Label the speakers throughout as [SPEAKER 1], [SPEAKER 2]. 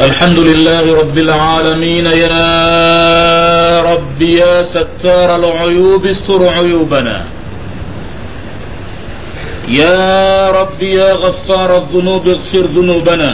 [SPEAKER 1] الحمد لله رب العالمين يا رب يا ستار العيوب استر عيوبنا يا رب يا غفار الذنوب اغفر ذنوبنا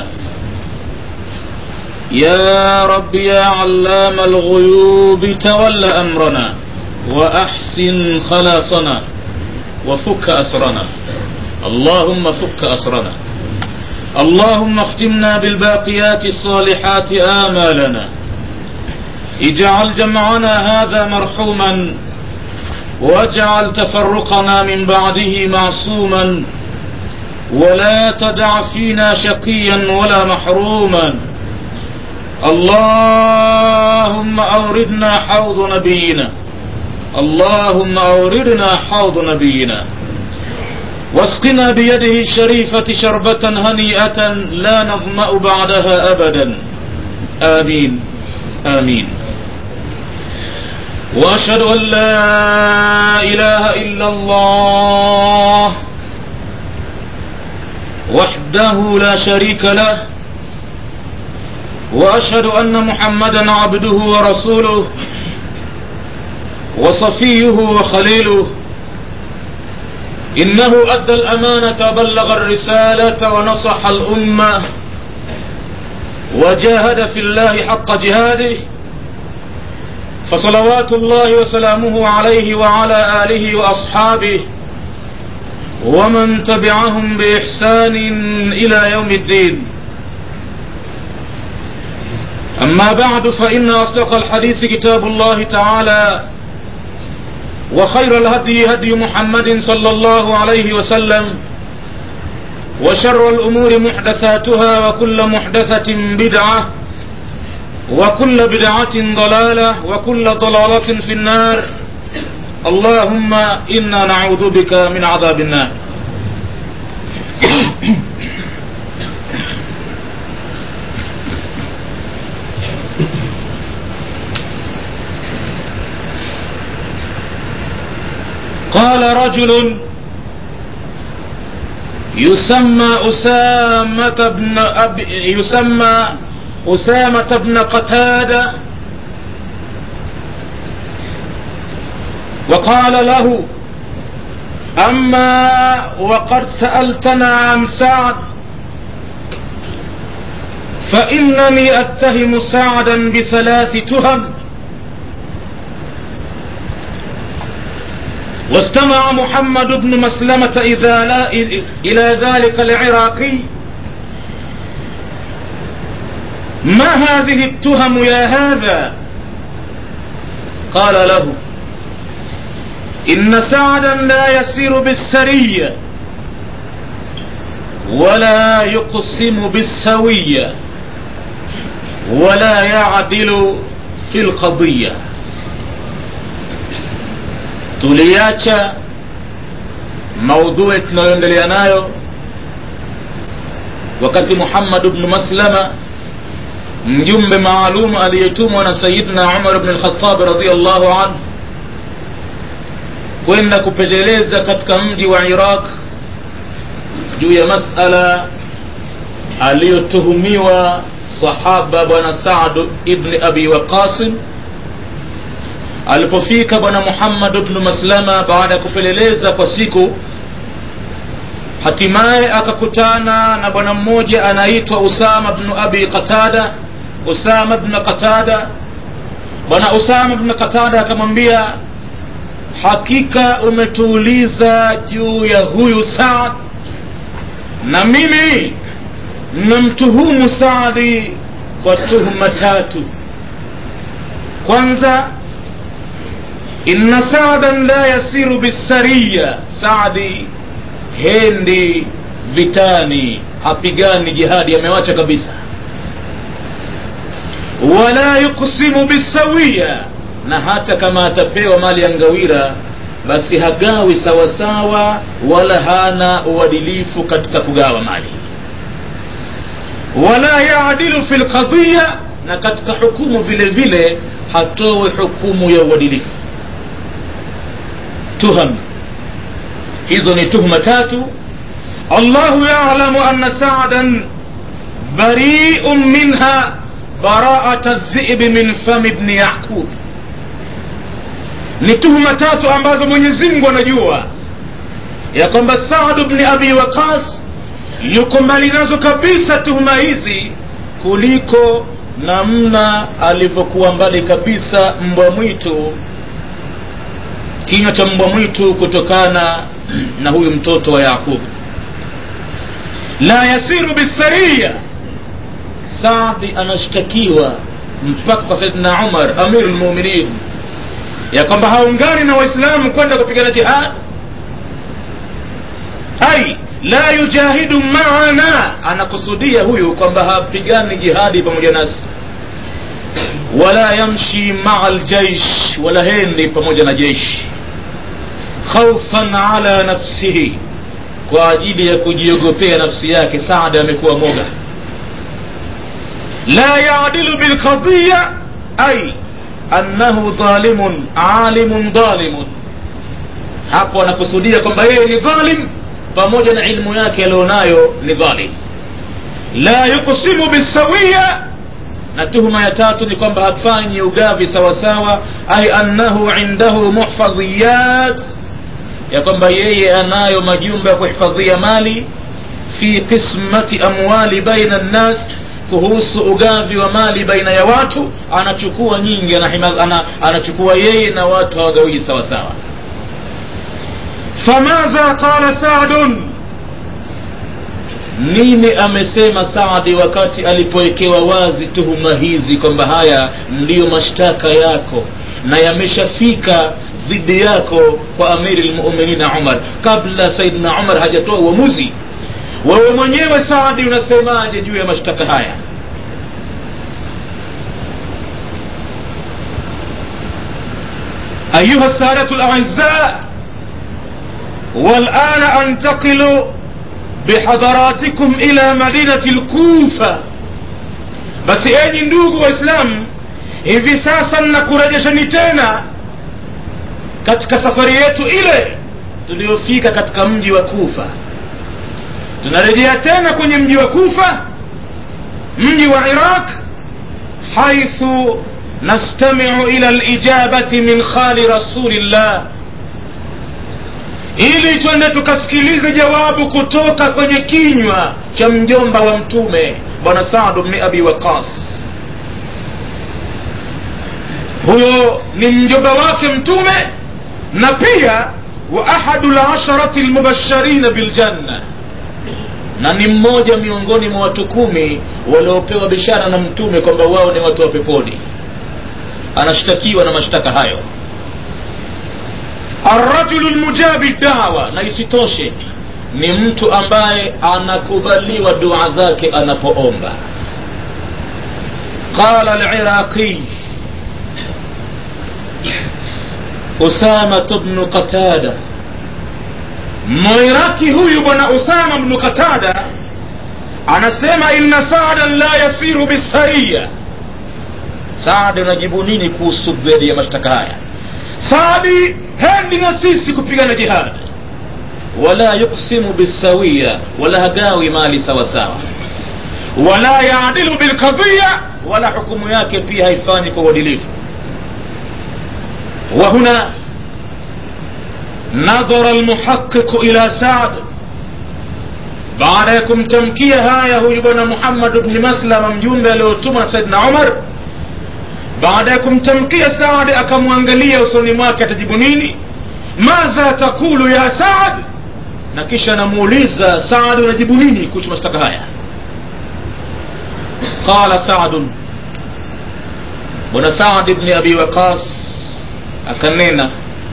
[SPEAKER 1] يا رب يا علام الغيوب تول أمرنا وأحسن خلاصنا وفك أسرنا اللهم فك أسرنا اللهم اختمنا بالباقيات الصالحات آمالنا اجعل جمعنا هذا مرحوما واجعل تفرقنا من بعده معصوما ولا تدع فينا شقيا ولا محروما اللهم أوردنا حوض نبينا اللهم أوردنا حوض نبينا واسقنا بيده الشريفة شربة هنيئة لا نظمأ بعدها أبدا آمين آمين وأشهد أن لا إله إلا الله وحده لا شريك له وأشهد أن محمدا عبده ورسوله وصفيه وخليله إنه أدى الأمانة بلغ الرسالة ونصح الأمة وجاهد في الله حق جهاده فصلوات الله وسلامه عليه وعلى آله وأصحابه ومن تبعهم بإحسان إلى يوم الدين أما بعد فإن أصدق الحديث كتاب الله تعالى وخير الهدي هدي محمد صلى الله عليه وسلم وشر الأمور محدثاتها وكل محدثة بدعة وكل بدعة ضلالة وكل ضلالة في النار اللهم إنا نعوذ بك من عذاب النار قال رجل يسمى أسامة بن أب يسمى أسامة بن قتادة وقال له أما وقد سألتنا عن سعد فإنني أتهم سعدا بثلاث تهم واستمع محمد بن مسلمة إذا لا إلى ذلك العراقي ما هذه التهم يا هذا قال له إن سعدا لا يسير بالسرية ولا يقسم بالسوية ولا يعدل في القضيه tuliacha maudhui tunayoendelea nayo wakati muhammad bnu maslama mjumbe maalum aliyetumwa na sayidna umar bn lkhatabi radiallahu anhu kwenda kupeleleza katika mji wa iraq juu ya masala aliyotuhumiwa sahaba bwana sadu ibni abi waqasim alipofika bwana muhammad bnu maslama baada ya kupeleleza kwa siku hatimaye akakutana na bwana mmoja anaitwa usama bnu abi qatada usama bnu qatada bwana usama bnu qatada akamwambia hakika umetuuliza juu ya huyu saad na mimi namtuhumu saadi kwa tuhuma tatu kwanza inna saadan la yasiru bisariya saadi hendi vitani hapigani jihadi amewacha kabisa wala yuksimu bisawiya na hata kama atapewa mali ya ngawira basi hagawi sawasawa wala hana uadilifu katika kugawa mali wala yaadilu fi lqadiya na katika hukumu vile vile hatowe hukumu ya uadilifu tuham hizo ni tuhuma tatu allahu yalamu anna saadan bariun minha baraata dhibi min fami bni yaqub ni tuhuma tatu ambazo mwenyezi mungu anajua ya kwamba saadu bni abi waqas yuko mbali nazo kabisa tuhuma hizi kuliko namna alivyokuwa mbali kabisa mbwa mwitu kinywa cha mbwa mwitu kutokana na huyu mtoto wa yaqub la yasiru bisaria saadi anashtakiwa mpaka kwa saidina umar amiru lmuminin ya kwamba haungani na waislamu kwenda kupigana jihad ai la yujahidu maana anakusudia huyu kwamba hapigani jihadi pamoja nasi wala yamshi maa ljaish wala hendi pamoja na jeshi khaufan ala nafsihi kwa ajili ya kujiogopea nafsi yake saada amekuwa moga la yadilu bilqadiya ai annahu dhalimun alimun dhalimun hapo anakusudia kwamba yeye ni dhalim pamoja na ilmu yake alionayo ni dhalim la yuqsimu bisawiya na tuhuma ya tatu ni kwamba hafanyi ugavi sawasawa ai annahu indahu muhfadhiyat ya kwamba yeye anayo majumba ya kuhifadhia mali fi qismati amwali baina nnas kuhusu ugavi wa mali baina ya watu anachukua nyingi anahimaz, ana, anachukua yeye na watu hawagawii sawasawa famadha qala sadun nini amesema saadi wakati alipowekewa wazi tuhuma hizi kwamba haya ndiyo mashtaka yako na yameshafika dhidi yako kwa amiri lmuminina umar kabla saidina umar hajatoa uamuzi wewe mwenyewe saadi unasemaje juu ya mashtaka haya ayuha السادة الأعزاء والآن أنتقل بحضراتكم إلى مدينة الكوفة بس أني ndugu waislamu hivi sasa nakurejesheni tena katika safari yetu ile tuliyofika katika mji wa kufa tunarejea tena kwenye mji wa kufa mji wa iraq haithu nastamiu ila lijabati min khali rasulillah ili twende tukasikilize jawabu kutoka kwenye kinywa cha mjomba wa mtume bwana sadu bni abi waqas huyo ni mjomba wake mtume na pia wa ahadu lasharati lmubasharina biljanna na ni mmoja miongoni mwa watu kumi waliopewa bishara na mtume kwamba wao ni watu wa peponi anashtakiwa na mashtaka hayo arrajulu lmujabi dawa na isitoshe ni mtu ambaye anakubaliwa dua zake anapoomba qala liraqi usamat bnu qatada mwiraki huyu bwana usama bnu qatada anasema inna saadan la yasiru bisaria saadi unajibu nini kuhusu dhidi ya mashtaka haya saadi hendi na sisi kupigana jihadi wala yuksimu bisawiya wala hagawi mali sawasawa wala yaadilu bilqadhiya wala hukumu yake pia haifanyi kwa uadilifu وهنا نظر المحقق إلى سعد baada ya kumtamkia haya huyu bwana muhammad bni maslama mjumbe aliotumwa na saidna umar baada ya kumtamkia saadi akamwangalia usoni mwake atajibu nini madha taqulu ya saad na kisha anamuuliza saadi unajibu nini kuhusu mashtaka haya qala sadun bwana saad bni abi waqas akanena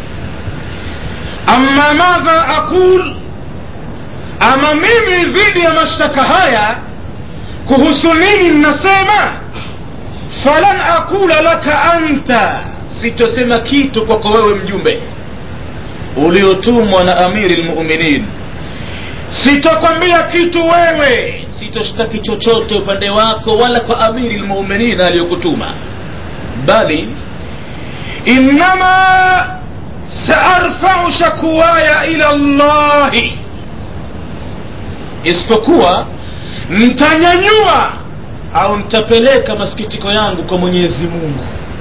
[SPEAKER 1] ama madha aqul ama mimi dhidi ya mashtaka haya kuhusu nini nasema falan aqula laka anta sitosema kitu kwako wewe mjumbe uliotumwa na amiri lmuminin sitokwambia kitu wewe sitoshtaki chochote upande wako wala kwa amiri lmuminin aliyokutuma bali innama saarfau shakuwaya ila llahi isipokuwa ntanyanyua au nitapeleka masikitiko yangu kwa mwenyezi mungu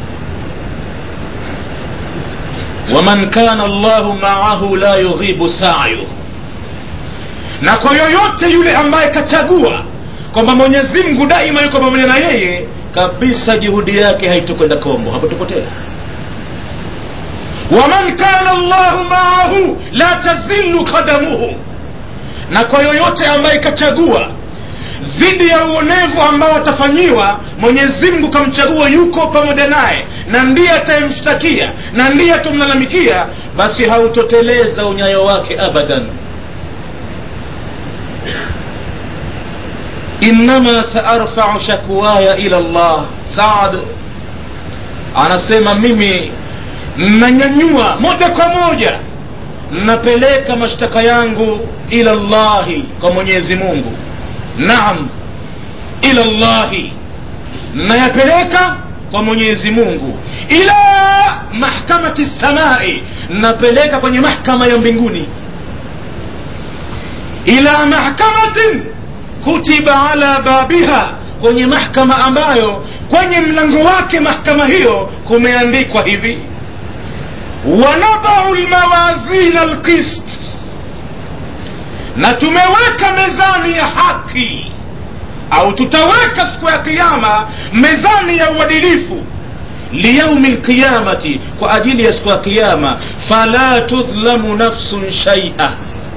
[SPEAKER 1] waman kana llahu maahu la yughibu sayu na kwa yoyote yule ambaye kachagua kwamba mwenyezi mungu daima yuko pamoja na yeye kabisa juhudi yake haitokwenda kombo hapotopotea waman kana llahu maahu la tazillu qadamuhu na kwa yoyote ambaye kachagua dhidi ya uonevu ambao atafanyiwa mwenyezi mungu kamchagua yuko pamoja naye na ndiye atayemshtakia na ndiye atomlalamikia basi hautoteleza unyayo wake abadan innama saarfau shakwaya ila llah saad anasema mimi nanyanyua moja kwa moja napeleka mashtaka yangu ila llahi kwa mwenyezi mungu naam ila llahi nayapeleka kwa mwenyezi mungu ila mahkamati samai napeleka kwenye mahkama ya mbinguni ila mahkamatin kutiba ala babiha kwenye mahkama ambayo kwenye mlango wake mahkama hiyo kumeandikwa hivi wanadau lmawazina alqist na tumeweka mezani ya haki au tutaweka siku ya kiama mezani ya uadilifu liyaumi lqiyamati kwa ajili ya siku ya kiama fala tudhlamu nafsun shaia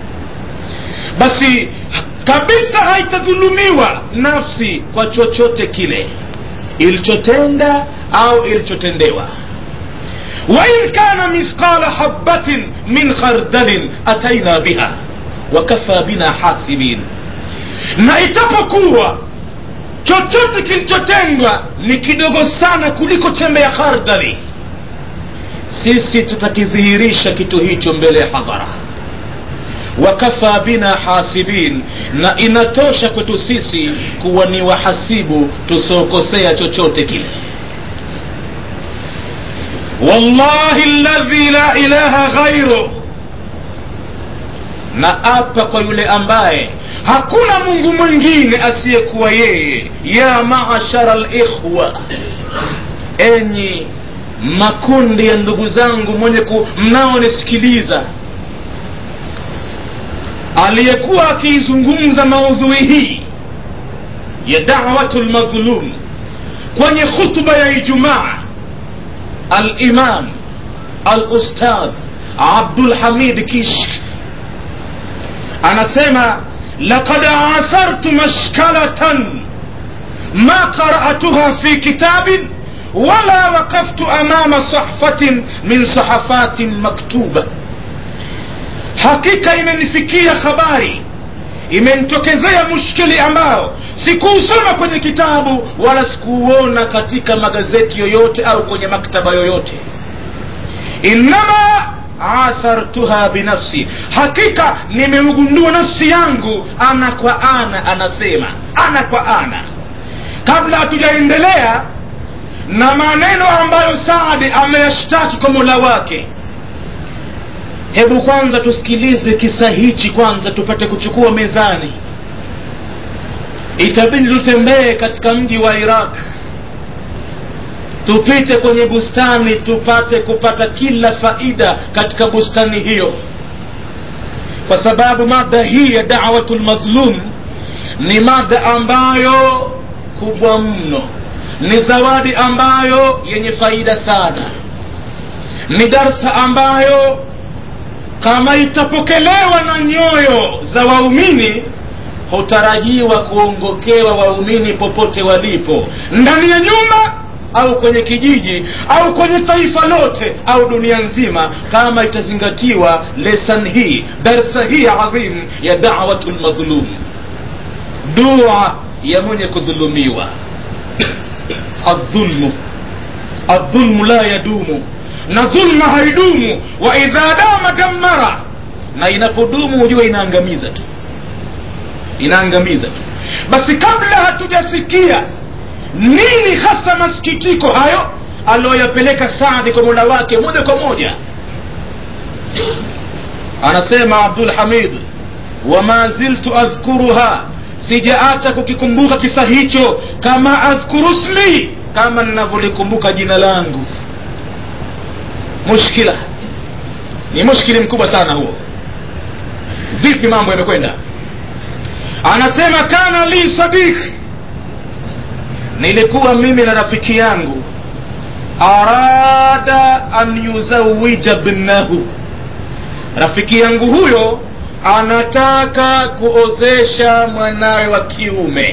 [SPEAKER 1] basi kabisa haitadhulumiwa nafsi kwa chochote kile ilichotenda au ilichotendewa wain kana mithqala habatin min khardalin ataina biha wakafa bina hasibin na itapokuwa chochote kilichotendwa ni kidogo sana kuliko chembe ya khardali sisi tutakidhihirisha kitu hicho mbele ya hadhara wakafa bina hasibin na inatosha kwetu sisi kuwa ni wahasibu tusiokosea chochote kile wallahi ladhi la ilaha ghairu na apa kwa yule ambaye hakuna mungu mwingine asiyekuwa yeye ya maashara likhwa enyi makundi ya ndugu zangu mwenye ku mnaonisikiliza aliyekuwa akiizungumza maudhui hii ya dawatu lmadhlum kwenye khutba ya ijumaa alimam alustadh abdulhamid kishk anasema laqad asartu mashkalatan ma qara'atuha fi kitabin wala waqaftu amama sahfatin min sahafatin maktuba hakika imenifikia habari imenitokezea mushkili ambao sikuusoma kwenye kitabu wala sikuuona katika magazeti yoyote au kwenye maktaba yoyote innama athartuha binafsi hakika nimeugundua nafsi yangu ana kwa ana anasema ana kwa ana kabla hatujaendelea na maneno ambayo saadi ameyashtaki kwa mola wake hebu kwanza tusikilize kisa hichi kwanza tupate kuchukua mezani itabidi tutembee katika mji wa iraq tupite kwenye bustani tupate kupata kila faida katika bustani hiyo kwa sababu mada hii ya dawatu lmadhlum ni mada ambayo kubwa mno ni zawadi ambayo yenye faida sana ni darsa ambayo kama itapokelewa na nyoyo za waumini hutarajiwa kuongokewa waumini popote walipo ndani ya nyumba au kwenye kijiji au kwenye taifa lote au dunia nzima kama itazingatiwa lesan hii darsa hii adhim ya dawatu lmadhlum dua ya mwenye kudhulumiwa aldhulmu aldhulmu la yadumu na dhulma haidumu wa idha dama dammara na inapodumu hujua inaangamiza tu inaangamiza tu basi kabla hatujasikia nini hasa masikitiko hayo aliyoyapeleka saadi kwa mola wake moja kwa moja anasema abdul hamid wama ziltu adhkuruha sijaacha kukikumbuka kisa hicho kama adhkuru smi kama ninavyolikumbuka jina langu mushkila ni mushkili mkubwa sana huo vipi mambo yamekwenda anasema kana li sadiki nilikuwa mimi na rafiki yangu arada an yuzawija bnahu rafiki yangu huyo anataka kuozesha mwanawe wa kiume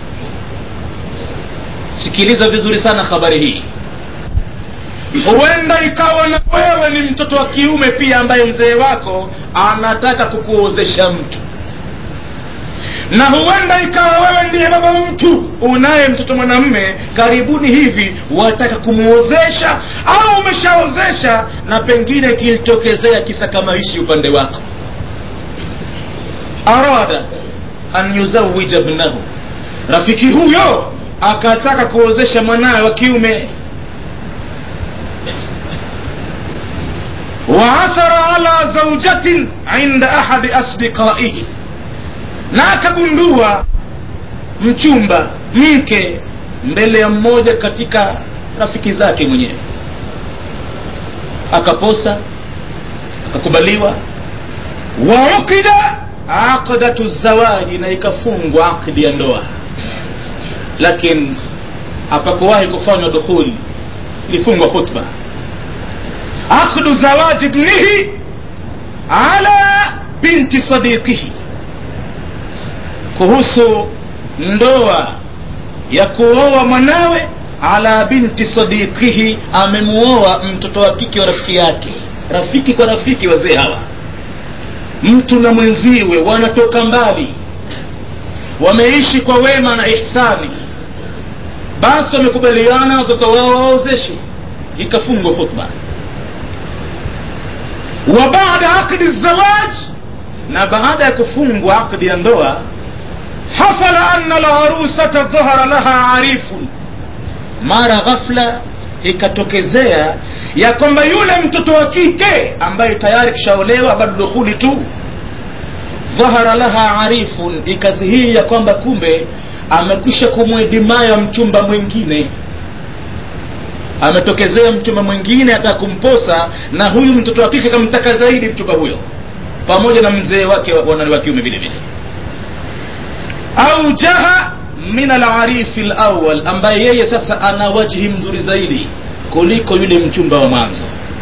[SPEAKER 1] sikiliza vizuri sana habari hii huenda ikawa na wewe ni mtoto wa kiume pia ambaye mzee wako anataka kukuozesha mtu na huenda ikawa wewe ndiye baba mtu unaye mtoto mwanamme karibuni hivi wataka kumwozesha au umeshaozesha na pengine kilitokezea kisa kama hichi upande wako arada an yuzawija bnahu rafiki huyo akataka kuozesha mwanawe wa kiume waathara ala zaujatin inda ahadi asdiqaihi na akagundua mchumba mke mbele ya mmoja katika rafiki zake mwenyewe akaposa akakubaliwa waukida aqdatu zawaji na ikafungwa akdi ya ndoa lakini hapakuwahi kufanywa dukhuli ilifungwa khutba aqdu zawaji ibnihi ala binti sadiqihi kuhusu ndoa ya kuoa mwanawe ala binti sadiqihi amemuoa mtoto wa kike wa rafiki yake rafiki kwa rafiki wazee hawa mtu na mwenziwe wanatoka mbali wameishi kwa wema na ihsani basi wamekubaliana watoto wao waozeshe ikafungwa khutba wa baada aqdi zawaj na baada ya kufungwa aqdi ya ndoa hasala anna larusata dhahara laha arifun mara ghafla ikatokezea ya kwamba yule mtoto wa kike ambaye tayari kishaolewa bado dukhuli tu dhahara laha arifun ikadhihiri ya kwamba kumbe amekwisha kumwedimaya mchumba mwingine ametokezea mchumba mwingine ataka kumposa na huyu mtoto wa kike kamtaka zaidi mchumba huyo pamoja na mzee wake wanani wa kiume vile vile au jaha min alarifi lawal ambaye yeye sasa ana wajhi mzuri zaidi kuliko yule mchumba wa mwanzo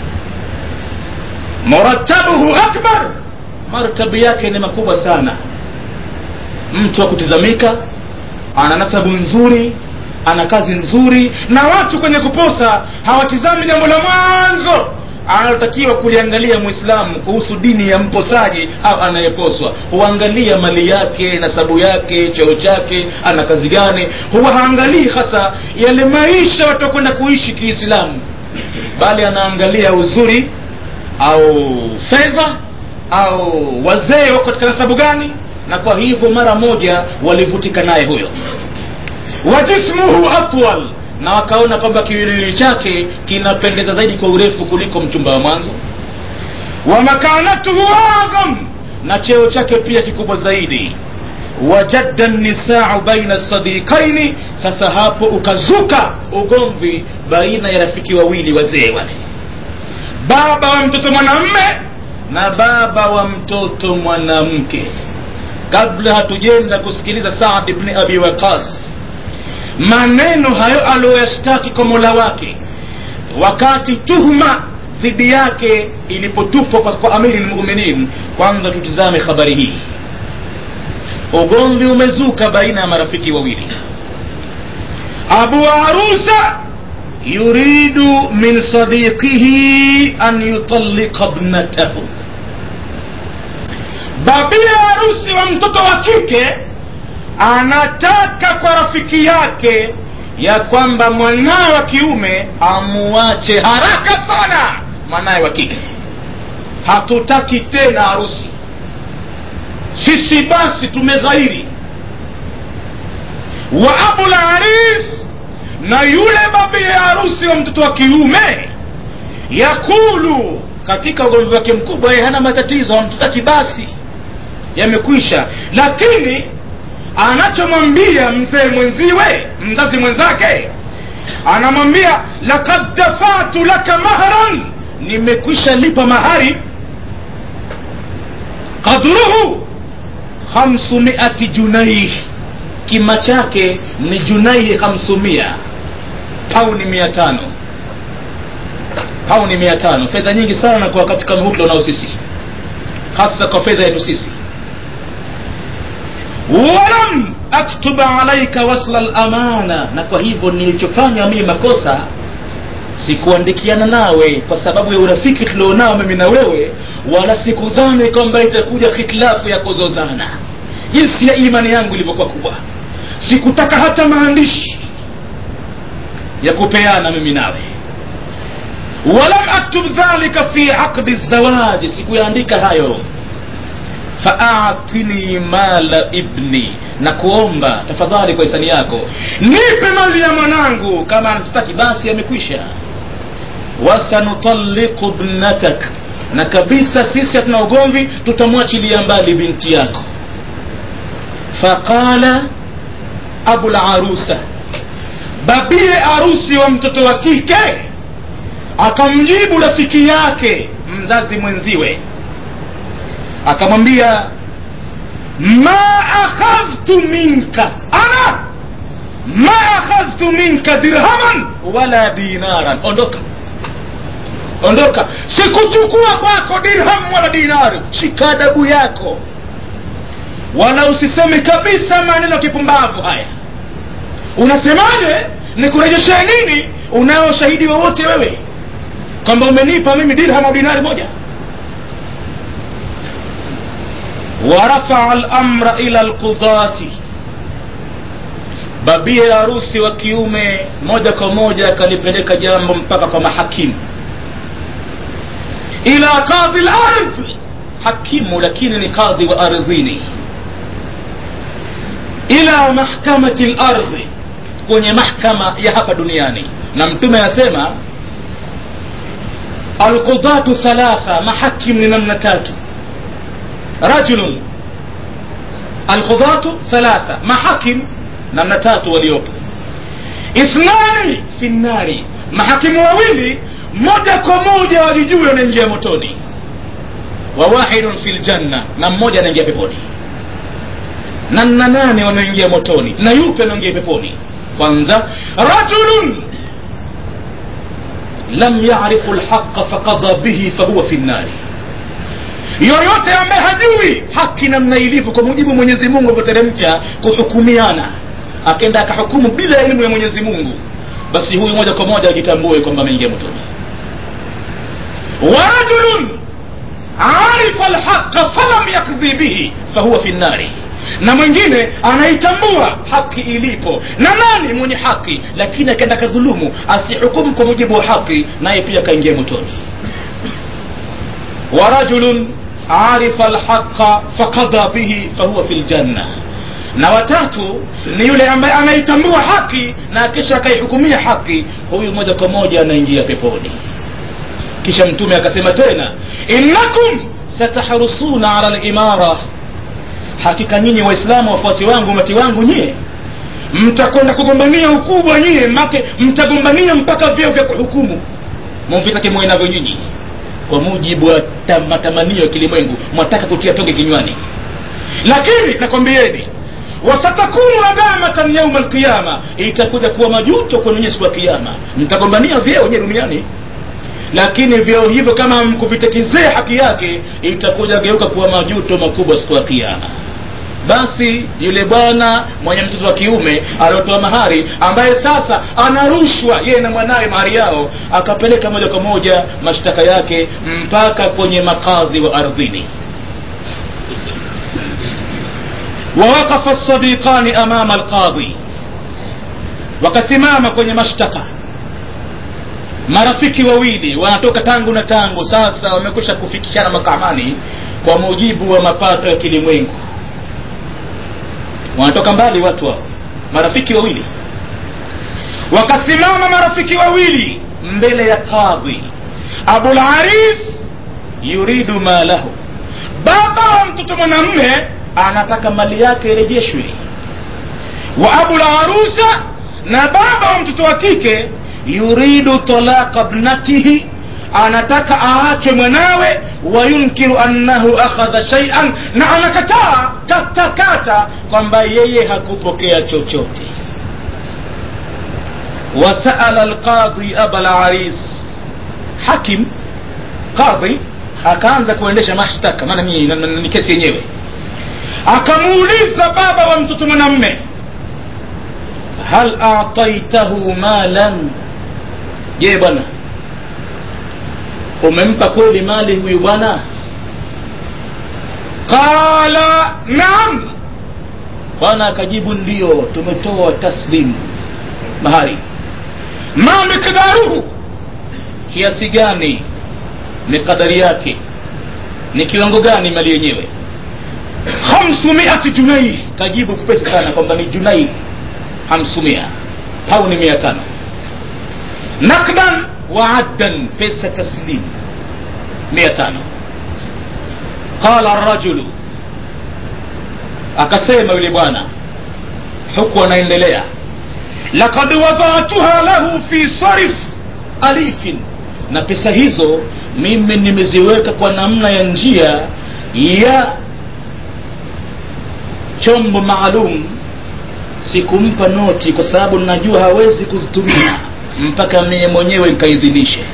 [SPEAKER 1] muratabuhu akbar martabu yake ni makubwa sana mtu wa kutizamika ana nasabu nzuri ana kazi nzuri na watu kwenye kuposa hawatizami jambo la mwanzo analotakiwa kuliangalia mwislamu kuhusu dini ya mposaji au anayeposwa huangalia mali yake nasabu yake cheo chake ana kazi gani huwa haangalii hasa yale maisha watu wakwenda kuishi kiislamu bali anaangalia uzuri au fedha au wazee wako katika nasabu gani na kwa hivyo mara moja walivutika naye huyo wa jismuhu atwal na wakaona kwamba kiwiliwili chake kinapendeza zaidi kwa urefu kuliko mchumba wa mwanzo wa makanatuhu adham na cheo chake pia kikubwa zaidi wajadda nisau baina sadiqaini sasa hapo ukazuka ugomvi baina ya rafiki wawili wazee wale baba wa mtoto mwanamme na baba wa mtoto mwanamke kabla hatujenda kusikiliza saad ibni abi waqas maneno hayo aliyoyashtaki kwa mola wake wakati tuhuma dhidi yake ilipotupwa kwa, kwa amiri lmuminin kwanza tutizame habari hii ugomvi umezuka baina ya marafiki wawili abu arusa yuridu min sadiqihi an yutalliqa bnatahu babia harusi wa mtoto wa kike anataka kwa rafiki yake ya kwamba mwanawe wa kiume amuache haraka sana mwanawe wa kike hatutaki tena harusi sisi basi tumeghairi wa abul haris na yule babi ya harusi wa mtoto wa kiume yakulu katika ugomvi wake mkubwa yeye hana matatizo hamtutaki basi yamekwisha lakini anachomwambia mzee mwenziwe mzazi mwenzake anamwambia lakad dafatu laka mahran nimekwisha lipa mahari qadruhu khamsumiati junaih kima chake ni junaihi khamsumia pauni mia tano pauni mia tano fedha nyingi sana kwa wakati kama huu tulionao sisi hasa kwa fedha yetu sisi walam aktuba alaika wasla lamana na kwa hivyo nilichofanya mimi makosa sikuandikiana nawe kwa sababu ya urafiki tulionao mimi na wewe wala sikudhani kwamba itakuja hitilafu ya kuzozana jinsi ya imani yangu ilivyokuwa kubwa sikutaka hata maandishi ya kupeana mimi nawe walam aktub dhalika fi aqdi zawaji sikuyaandika hayo faatini mala ibni na kuomba tafadhali kwa hisani yako nipe mali ya mwanangu kama anatutaki basi amekwisha wasanutaliku bnatak na kabisa sisi hatuna ugomvi tutamwachilia mbali binti yako faqala abularusa babie arusi wa mtoto wa kike akamjibu rafiki yake mzazi mwenziwe akamwambia ma akhadhtu minka ana ma akhadhtu minka dirhaman wala dinaran ondoka ondoka sikuchukua kwako dirham wala dinari shika adabu yako wala usiseme kabisa maneno kipumbavu haya unasemaje nikurejeshe nini unao shahidi wowote wewe kwamba umenipa mimi dirham au dinari moja warafaa lamra ila lqudati babie harusi wa kiume moja kwa moja akalipeleka jambo mpaka kwa mahakimu ila qadhi lardhi hakimu lakini ni qadhi wa ardhini ila mahkamati lardhi kwenye mahkama ya hapa duniani na mtume asema alqudatu thalatha mahakim ni namna tatu rajulun alqudatu thalatha mahakim namna tatu waliopo ithnani fi nnari mahakimu wawili moja kwa moja wajijue wanaingia motoni wa wahidun fi ljanna na mmoja anaingia peponi na na nane wanaingia motoni na yupe anaingia peponi kwanza rajulun lam yarifu lhaqa faqada bihi fahuwa fi nnari yoyote ambaye hajui haki namna ilivyo kwa mujibu mwenyezi mungu alivyoteremka kuhukumiana akenda akahukumu bila elimu ya mwenyezi mungu basi huyu moja kwa moja ajitambue kwamba ameingia motoni warajulun arifa lhaqa falam yakdhi bihi fahuwa fi nnari na mwingine anaitambua haki ilipo na nani mwenye haki lakini akaenda kadhulumu asihukumu kwa mujibu wa haki naye pia akaingia motoni warajulun arifa lhaqa faqada bihi fahuwa fi ljanna na watatu ni yule ambaye anaitambua haki na kisha akaihukumia haki huyu moja kwa moja anaingia peponi kisha mtume akasema tena innakum satahrusuna ala limara hakika nyinyi waislamu wafuasi wangu umati wangu nyie mtakwenda kugombania ukubwa nyie make mtagombania mpaka vyeo vya kuhukumu mumvitake mwe navyo nyinyi kwa mujibu wa tam- matamanio ya kilimwengu mwataka kutia tonge kinywani lakini nakwambieni wasatakunu adamatan yauma alqiyama itakuja kuwa majuto kwenu nyie siku ya kiama mtagombania vyeo nyie duniani lakini vyeo hivyo kama mkuvitekizea haki yake itakuja geuka kuwa majuto makubwa siku ya kiama basi yule bwana mwenye mtoto wa kiume aliotoa mahari ambaye sasa anarushwa yeye na mwanawe mahari yao akapeleka moja kwa moja mashtaka yake mpaka kwenye makadhi wa ardhini wawaqafa lsadiqani amama alqadhi wakasimama kwenye mashtaka marafiki wawili wanatoka tangu na tangu sasa wamekwisha kufikishana makamani kwa mujibu wa mapato ya kilimwengu wanatoka mbali watu hao marafiki wawili wakasimama marafiki wawili mbele ya kadhi abularis yuridu malahu baba wa mtoto mwanamme anataka mali yake irejeshwe wa abu larusa na baba wa mtoto wa kike yuridu talaqa bnatihi anataka aachwe mwanawe wayunkiru annahu akhadha shaian na anakataa katakata kwamba yeye hakupokea chochote wasaala alqadhi aba laris hakim qadhi akaanza kuendesha mashtaka maana ni kesi yenyewe akamuuliza baba wa mtoto mwanamme hal ataitahu malan je bwana umempa kweli mali huyu bwana qala naam bwana akajibu ndio tumetoa taslim mahari ma miqdaruhu kiasi gani miqadari yake ni kiwango gani mali yenyewe hamsumiati junai kajibu kupesa sana kwamba ni junai hamsumia au ni mia tano nakdan wa addan pesa taslim mia tano qala rajulu akasema yule bwana huku anaendelea lakad wadatuha lahu fi sarif alifin na pesa hizo mimi nimeziweka kwa namna ya njia ya chombo maalum sikumpa noti kwa sababu najua hawezi kuzitumia mpaka mie mwenyewe nikaidhinishe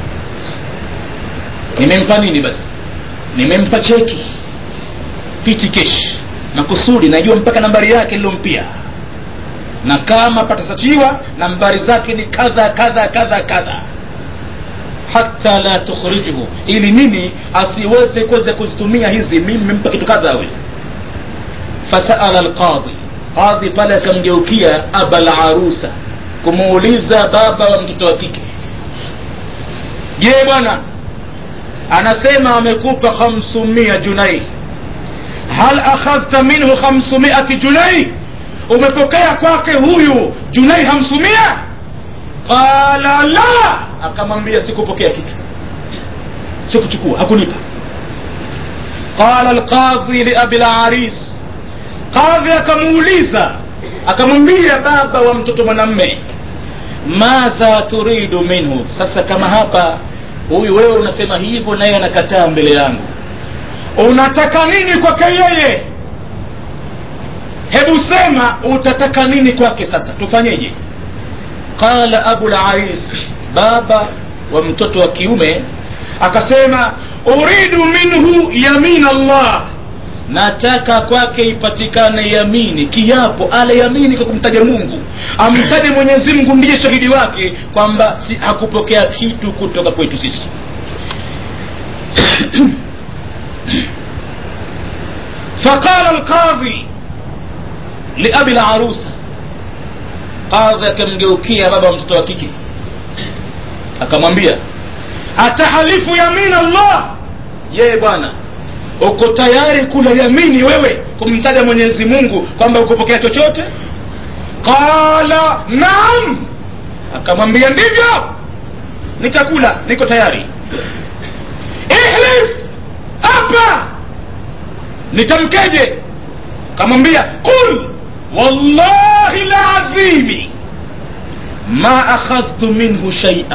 [SPEAKER 1] nimempa nini basi nimempa cheki piti kesh makusudi najua mpaka nambari yake nilompia na kama patasachiwa nambari zake ni kadha kadha kadha kadha hata la tukhrijuhu ili nini asiweze kuweza kuzitumia hizi mimi nimempa kitu kadha huyu fasaala alqadhi qadhi pale akamgeukia aba larusa kumuuliza baba wa mtoto wa kike je bwana anasema amekupa khamsumia junai hal akhadhta minhu khamsumiati junai umepokea kwake huyu junai hamsumia qala la akamwambia sikupokea kitu sikuchukua hakunipa qala alqadhi liabi laris qadhi akamuuliza akamwambia baba wa mtoto mwanamme madha turidu minhu sasa kama hapa huyu wewe unasema hivyo naye anakataa mbele yangu unataka nini kwake yeye hebu sema utataka nini kwake sasa tufanyeje qala abu laris baba wa mtoto wa kiume akasema uridu minhu yamin allah nataka kwake ipatikane yamini kiapo ale yamini kwa kumtaja mungu amtaje mwenyezi mungu ndiye shahidi wake kwamba si, hakupokea kitu kutoka kwetu sisi فقال القاضي لأبي العروسة قاضي akamgeukia baba wa mtoto wa kike akamwambia atahalifu yamin allah yeye bwana uko tayari kula yamini wewe kumtaja mwenyezi mungu kwamba ukupokea chochote qala naam akamwambia ndivyo nitakula niko tayari ihlif hapa nitamkeje kamwambia qul wallahi lazimi ma akhadhtu minhu shaia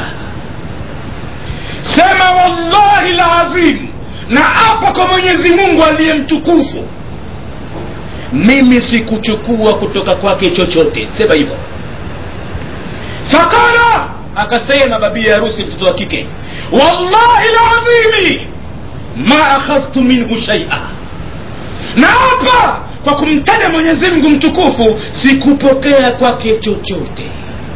[SPEAKER 1] sema wallahi lazim na hapa kwa mwenyezi mungu aliye mtukufu mimi sikuchukua kutoka kwake chochote sema hivyo fakala akasema babi harusi mtoto wa kike wallahi lazimi ma akhadhtu minhu shaia na hapa kwa kumtaja mwenyezi mungu mtukufu sikupokea kwake chochote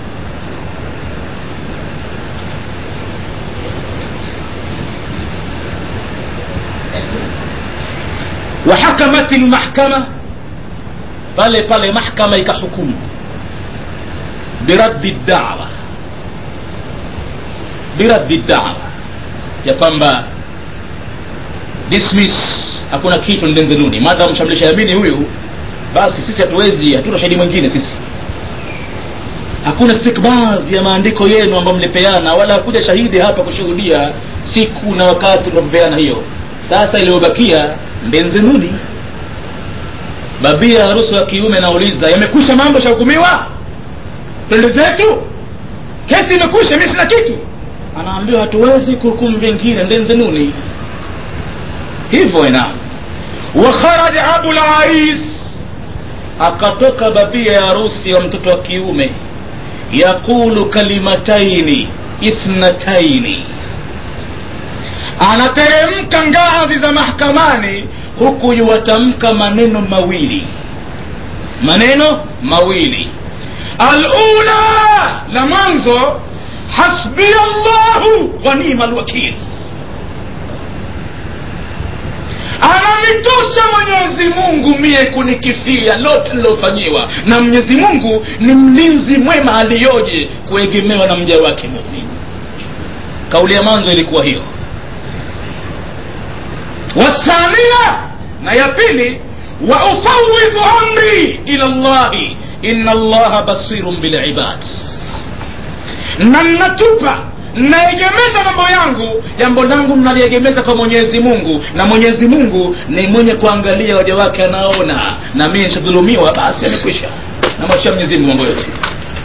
[SPEAKER 1] وحكمت المحكمة pale pale mahkama ikahukumu biraddi dawa biraddi dawa ya kwamba dismiss hakuna kitu ndenzenuni madha mshamlisha yamini huyu basi sisi hatuwezi hatuna shahidi mwingine sisi hakuna stikbadhi ya maandiko yenu ambayo mlipeana wala hakuja shahidi hapa kushuhudia siku na wakati mnapopeana hiyo sasa iliyobakia ndenzenuni babia harusi wa kiume nauliza yamekwisha mambo shahukumiwa twende zetu kesi imekwisha mi sina kitu anaambiwa hatuwezi kuhukumu vingine ndenzenuni hivyo ina wakharaja abu lais akatoka babia ya harusi wa mtoto wa kiume yaqulu kalimataini ithnataini anateremka ngazi za mahkamani huku yuwatamka maneno mawili maneno mawili alula la mwanzo hasbiya llahu wa nima lwakil ananitosha mwenyezi mungu mie kunikifia lote lilofanyiwa na mwenyezi mungu ni mlinzi mwema aliyoje kuegemewa na mja wake mumin kauli ya mwanzo ilikuwa hiyo wathania na ya pili wa ufawidhu amri ila llahi ina llaha basirun bilibad na nnatupa naegemeza mambo yangu jambo langu mnaliegemeza kwa mwenyezi mungu na mwenyezi mungu ni mwenye kuangalia waja wake anaona na mie nishadhulumiwa basi amekwisha namwachia mwenyezi mungu mambo yote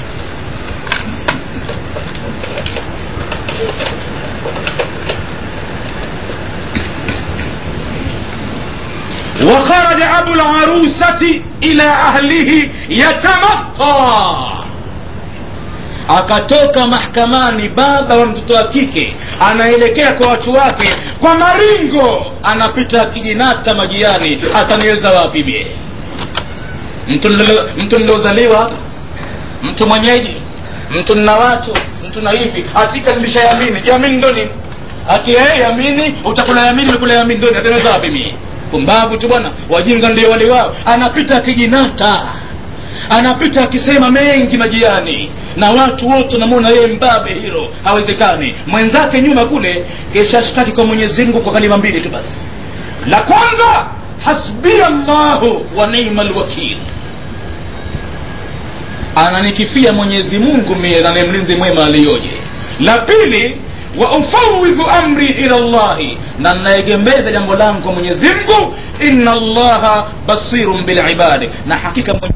[SPEAKER 1] وخرج أبو العروسة إلى أهله يتمطى akatoka mahkamani baba wa mtoto wa kike anaelekea kwa watu wake kwa maringo anapita kijinata majiani ataniweza wapi mie mtu niliozaliwa hapa mtu mwenyeji mtu nna watu mtu na hivi hatika nilishayamini yamini ndo nini ati hey, yamini utakula yamini ulikula yamini ndo ataniweza wapi mie pumbavu tu bwana wajinga ndio wali wao anapita akijinata anapita akisema mengi majiani na watu wote namwona yeye mbabe hilo hawezekani mwenzake nyuma kule keshashtaki kwa mwenyezi mungu kwa kalima mbili tu basi la kwanza hasbia llahu wa nima lwakil ananikifia mwenyezi mungu mie na ni mlinzi mwema aliyoje la pili wa ufawidhu amri ila llahi na naegemeza jambo langu kwa mwenyezi mungu inna allaha basirun bilibadi na hakika mwenye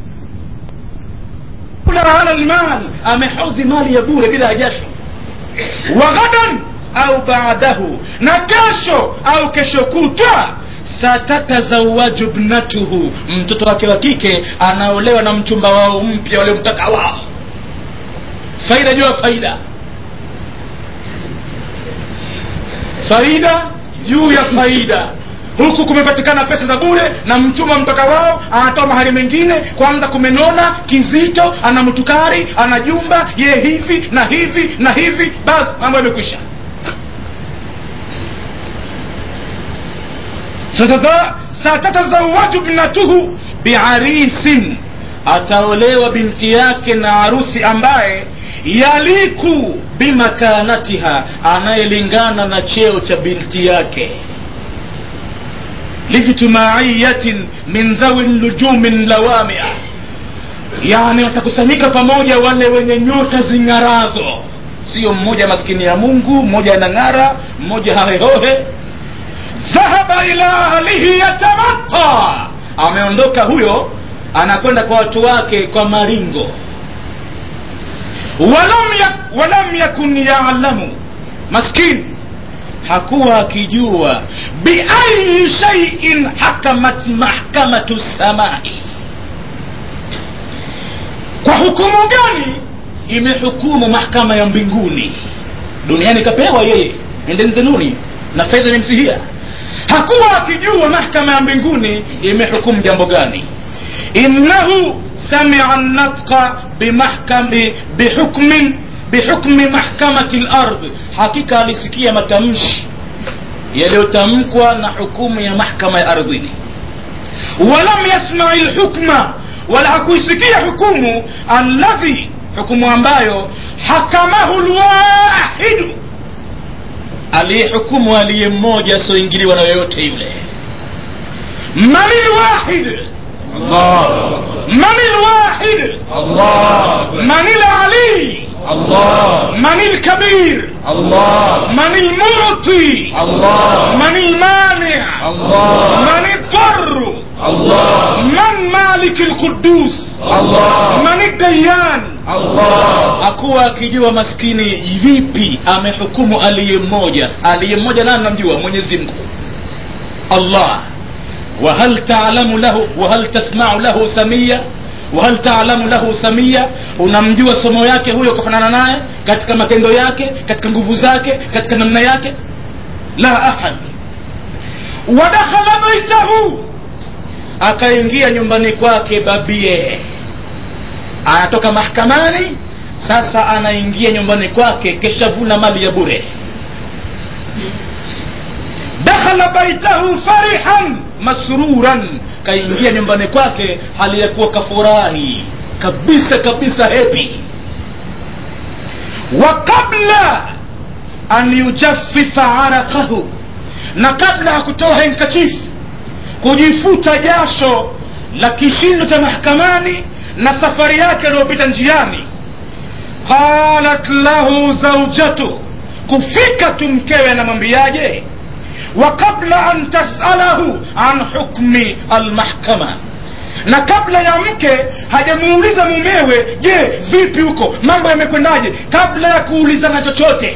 [SPEAKER 1] ala lmal amehodhi mali ya bure bila jasho wa ghadan au baadahu na kesho au kesho kutwa satatazawaju bnatuhu mtoto wake wa kike anaolewa na mchumba wao mpya waliomtaka wao faida juu ya faida faida juu ya faida huku kumepatikana pesa za bure na mchuma mtoka wao anatoa mahali mengine kwanza kumenona kizito ana mtukari ana jumba ye hivi na hivi na hivi basi mambo yamekwisha satatazawaju bnatuhu biarisin ataolewa binti yake na harusi ambaye yaliku bimakanatiha anayelingana na cheo cha binti yake lijtimaiyatin min dhawi nujumin lawamia yani watakusanyika pamoja wale wenye nyota zing'arazo sio mmoja maskini ya mungu mmoja anang'ara mmoja hahehohe dhahaba ila ahlihi yatamata ameondoka huyo anakwenda kwa watu wake kwa maringo walam, yak, walam yakun yalamu maskini hakuwa akijua biayi shaiin hakamat mahkamatu samai kwa hukumu gani imehukumu mahkama ya mbinguni duniani kapewa yeye endeni zenuni na faida imemsihia hakuwa akijua mahkama ya mbinguni imehukumu jambo gani innahu samia natqa bimahkami bihukmin bihukmi mahkamati lardh hakika alisikia matamshi yaliyotamkwa na hukumu ya mahkama ya ardhini walam yasmai lhukma wala hakuisikia hukumu alladhi hukumu ambayo hakamahu lwahidu aliyehukumu aliye mmoja asioingiliwa na yoyote yule mani lwahid mani lwahid mani lali
[SPEAKER 2] الله
[SPEAKER 1] من الكبير
[SPEAKER 2] الله
[SPEAKER 1] من المعطي
[SPEAKER 2] الله
[SPEAKER 1] من المانع
[SPEAKER 2] الله
[SPEAKER 1] من الضر
[SPEAKER 2] الله
[SPEAKER 1] من maliki lqudus
[SPEAKER 2] Allah.
[SPEAKER 1] mani dayan
[SPEAKER 2] Allah.
[SPEAKER 1] hakuwa akijua maskini vipi amehukumu aliye mmoja aliye mmoja nani namjua mwenyezi mungu allah wahal talamu lahu wahal tasmau lahu samia wahal talamu lahu samia unamjua somo yake huyo ukafanana naye katika matendo yake katika nguvu zake katika namna yake la ahad wadakhala baitahu akaingia nyumbani kwake babie anatoka mahakamani sasa anaingia nyumbani kwake keshavuna mali ya bure dakhala baitahu farihan masruran kaingia nyumbani kwake hali ya kuwa kafurahi kabisa kabisa hepi wa qabla an yujaffifa araqahu na kabla ya kutoa henkachifu kujifuta jasho la kishindo cha mahakamani na safari yake aliyopita njiani qalat lahu zaujatu kufika tu mkewe anamwambiaje wa qabla an tasalahu an hukmi almahkama na kabla ya mke hajamuuliza mumewe je vipi huko mambo yamekwendaje kabla ya kuulizana chochote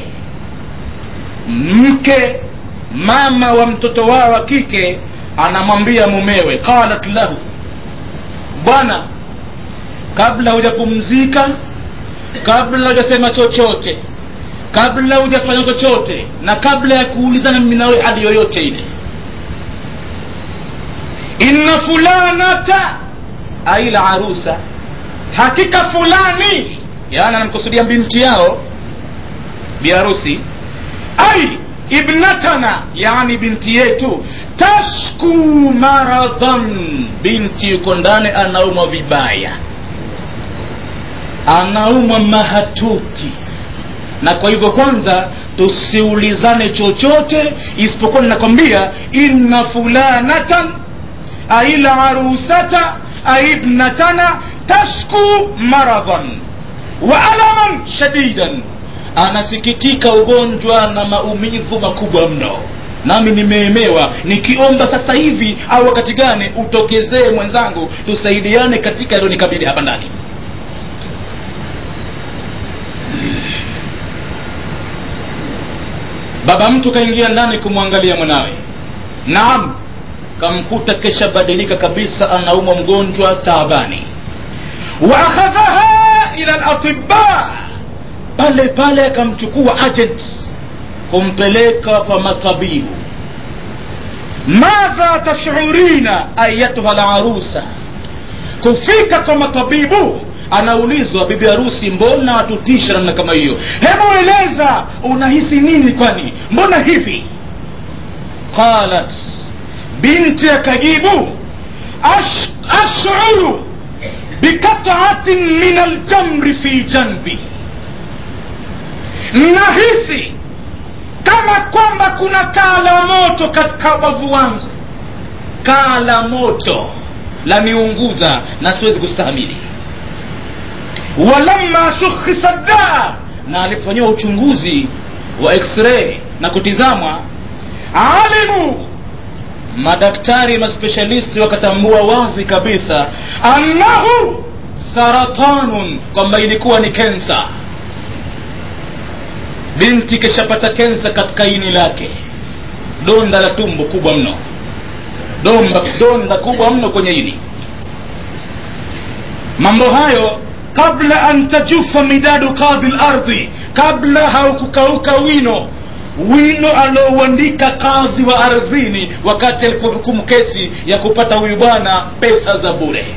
[SPEAKER 1] mke mama wa mtoto wao wa kike anamwambia mumewe qalat lahu bwana kabla hujapumzika kabla hujasema chochote kabla hujafanya chochote na kabla ya kuulizana mimi nawe hali yoyote ile inna fulanata aila arusa hakika fulani yani anamkusudia binti yao biharusi ai ibnatana yani binti yetu tashku maradhan binti yuko ndani anaumwa vibaya anaumwa mahatuti na kwa hivyo kwanza tusiulizane chochote isipokuwa ninakwambia inna fulanatan aila arusata aibnatana tashku maradhan wa alaman shadidan anasikitika ugonjwa na maumivu makubwa mno nami nimeemewa nikiomba sasa hivi au wakati gani utokezee mwenzangu tusaidiane katika yaliyonikabili hapa ndani baba mtu kaingia ndani kumwangalia mwanawe naam kamkuta kesha badilika kabisa anaumwa mgonjwa taabani wa akhadhaha ila latiba pale pale akamchukua agent kumpeleka kwa matabibu madha tashurina ayatuha larusa kufika kwa matabibu anaulizwa bibi harusi mbona watutisha namna kama hiyo hebu eleza unahisi nini kwani mbona hivi qalat binti akajibu Ash, ashuru bikataatin min aljamri fi janbi nahisi kama kwamba kuna kaa la moto katika ubavu wangu kaa la moto laniunguza na siwezi kustahamili walamma shukhisa daa na alifanyiwa uchunguzi wa x-ray na kutizamwa alimu madaktari maspeshalisti wakatambua wazi kabisa annahu saratanun kwamba ilikuwa ni kensa binti kishapata kensa katika ini lake donda la tumbo kubwa mno domba donda kubwa mno kwenye ini mambo hayo kabla an tajufa midadu qadhi lardhi kabla haukukauka wino wino aliouandika kadhi wa ardhini wakati alipohukumu kesi ya kupata huyu bwana pesa za bure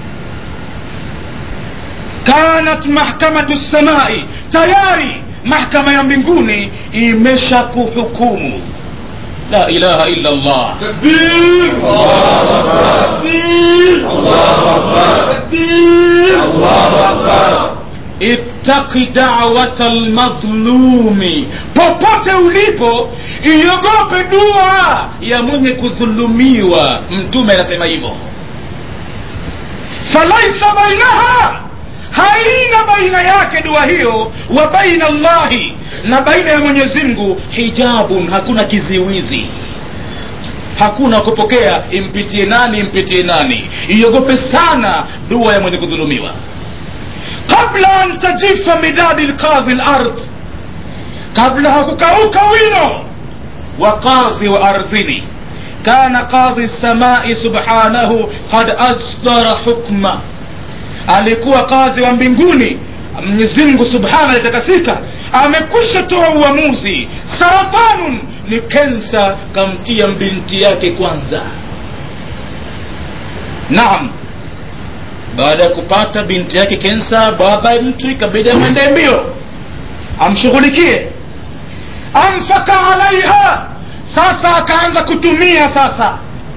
[SPEAKER 1] kanat mahkamatu samai tayari mahkama ya mbinguni imesha kuhukumu la ilaha illa allah
[SPEAKER 2] Takbir. Allahu Akbar.
[SPEAKER 1] Takbir.
[SPEAKER 2] Allahu Akbar.
[SPEAKER 1] Takbir.
[SPEAKER 2] Allahu Akbar.
[SPEAKER 1] ittaqi dawata lmadhlumi popote ulipo iogope dua ya mwenye kudhulumiwa mtume anasema hivyo falaisa bainaha haina baina yake dua hiyo wa baina allahi na baina ya mwenyezi mungu hijabun hakuna kiziwizi hakuna kupokea impitie nani impitie nani iogope sana dua ya mwenye kudhulumiwa qabla an tajifa midadi lqadhi lard kabla hakukauka wino wa qadhi wa ardhini kana qadhi lsamai subhanahu qad asdara hukma alikuwa kadhi wa mbinguni mwenyezimngu subhana alitakasika amekwisha toa uamuzi saratanun ni kensa kamtia binti yake kwanza naam baada ya kupata binti yake kensa baba mtu ikabidi amwendee mbio amshughulikie anfaka alaiha sasa akaanza kutumia sasa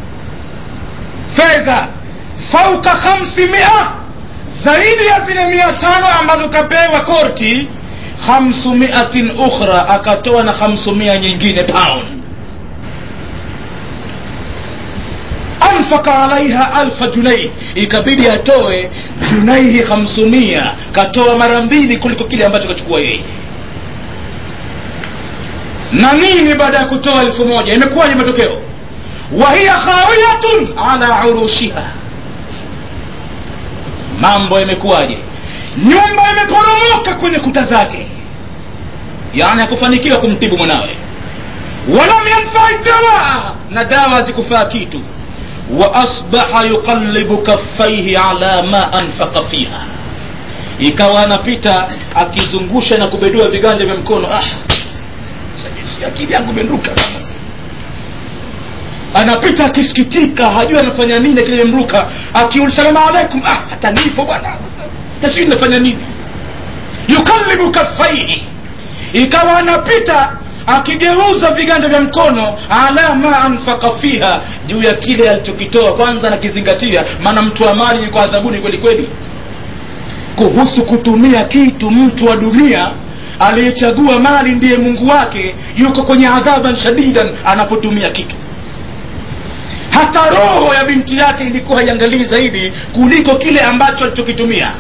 [SPEAKER 1] fedha fauka khamsimia zaidi ya zile mia tano ambazo kapewa korti khamsumiatin ukhra akatoa na khamsumia nyingine pound anfaka alaiha alfa junai ikabidi atoe junaihi khamsumia katoa mara mbili kuliko kile ambacho kachukua yeye na nini baada ya kutoa elfu moja imekuwaje matokeo wahiya khawiyatun ala urushiha mambo yamekuwaje nyumba imeporomoka kwenye kuta zake yani hakufanikiwa kumtibu mwanawe walam yanfai dawa na dawa hazikufaa kitu wa asbaha yuqallibu kaffaihi ala ma anfaqa fiha ikawa anapita akizungusha na kubedua viganja vya mkono ah akili yangu imenduka anapita akisikitika hajui anafanya nini akili imemruka akiul salamu alaikum ah hata nipo bwana tasijui nafanya nini yukallibu kaffaihi ikawa anapita akigeuza viganja vya mkono ala ma anfaka fiha juu ya kile alichokitoa kwanza nakizingatia maana mtu wa mali yuko adhabuni kweli kweli kuhusu kutumia kitu mtu wa dunia aliyechagua mali ndiye mungu wake yuko kwenye adhaban shadidan anapotumia kitu hata roho ya binti yake ilikuwa haiangalii zaidi kuliko kile ambacho alichokitumia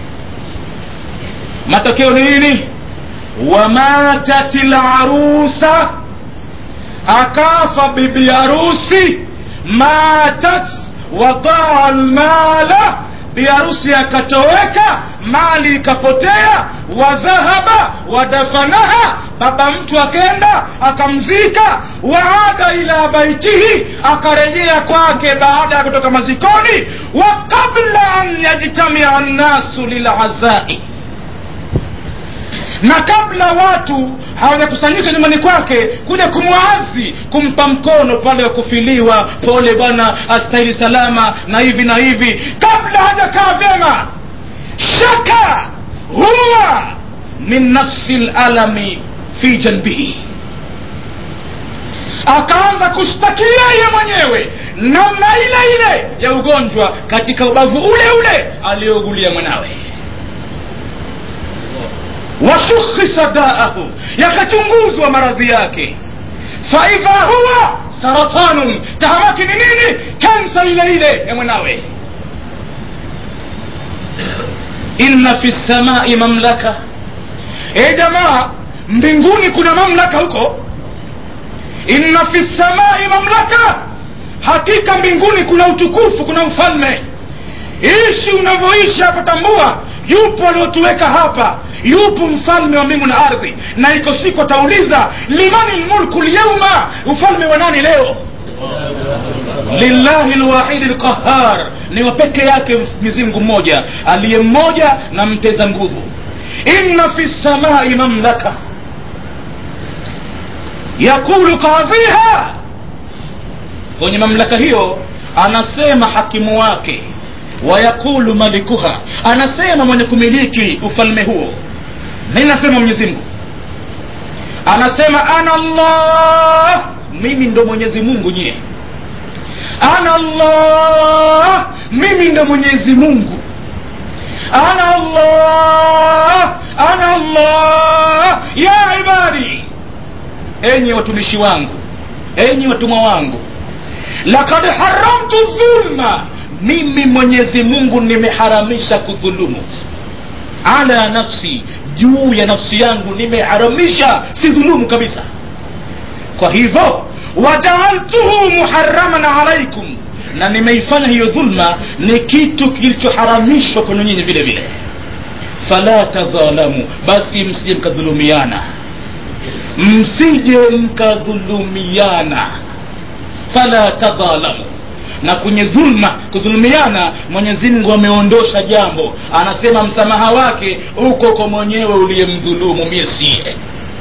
[SPEAKER 1] matokeo ni nini wamatat larusa akafa bibi harusi matat wadaa lmala biharusi akatoweka mali ikapotea wadhahaba wadafanaha baba mtu akenda akamzika waada ila baitihi akarejea kwake baada ya kutoka mazikoni wa qabla an yajtamia nnasu lilazai na kabla watu hawajakusanyika nyumbani kwake kuja kumwazi kumpa mkono pale wa kufiliwa pole bwana astahili salama na hivi na hivi kabla hajakaa vyema shaka huwa min nafsi lalami fi janbihi akaanza kushtakia yeye mwenyewe namna ile ile ya ugonjwa katika ubavu ule ule aliyougulia mwanawe washukhisa daahu yakachunguzwa maradhi yake faidha huwa saratanun tahamaki ni nini kansa ile ile ya mwanawe inna fi lsamai mamlaka e jamaa mbinguni kuna mamlaka huko inna fi lsamai mamlaka hakika mbinguni kuna utukufu kuna mfalme ishi unavyoishi hapa tambua yupo aliotuweka hapa yupo mfalme wa mbingu na ardhi na iko siku atauliza limani lmulku lyauma ufalme wa nani leo lillahi lwahidi lqahar ni wa peke yake mwenyezimngu mmoja aliye mmoja na mteza nguvu inna fi lsamai mamlaka yaqulu qadhiha kwenye mamlaka hiyo anasema hakimu wake wayaqulu malikuha anasema mwenye kumiliki ufalme huo nini nasema mwenyezi mungu anasema ana allah mimi ndo mwenyezi mungu nyie ana allah mimi ndo mwenyezi mungu ana allah ana allah ya ibadi enyi watumishi wangu enyi watumwa wangu lakad haramtu dhulma mimi mwenyezi mungu nimeharamisha kudhulumu ala nafsi juu ya nafsi yangu nimeharamisha si dhulumu kabisa kwa hivyo wajaaltuhu muharaman alaikum na nimeifanya hiyo dhulma ni kitu kilichoharamishwa kwenu nyinyi vile vile fala tadhalamu basi msije mkadhulumiana msije mkadhulumiana fala tadhalamu na kwenye dhulma kudhulumiana mwenyezi mungu ameondosha jambo anasema msamaha wake uko kwa mwenyewe uliyemdhulumu mie siye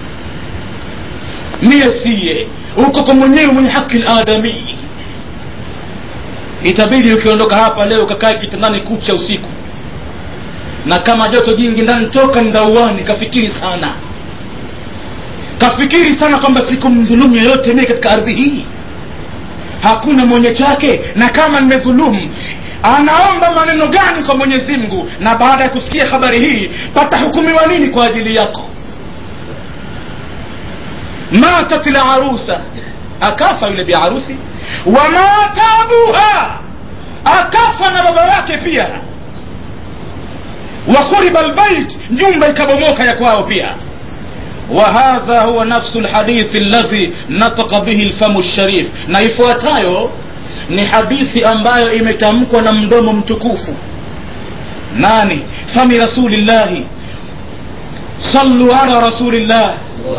[SPEAKER 1] mie siye uko kwa mwenyewe mwenye haki ladamii itabidi ukiondoka hapa leo ukakae kitandani kucha usiku na kama joto jingi ndani toka ndauani kafikiri sana kafikiri sana kwamba sikumdhulumu yoyote mie katika ardhi hii hakuna mwenye chake na kama nimedhulumu anaomba maneno gani kwa mwenyezi mungu na baada ya kusikia habari hii patahukumiwa nini kwa ajili yako matat larusa akafa yule biharusi wamata abuha akafa na baba yake pia wakhuriba lbait nyumba ikabomoka ya kwao pia وهذا هو نفس الحديث الذي نطق به الفم الشريف na ifuatayo ni hadithi ambayo imetamkwa na mdomo mtukufu nani fami rasulillahi sallu ala rasulillah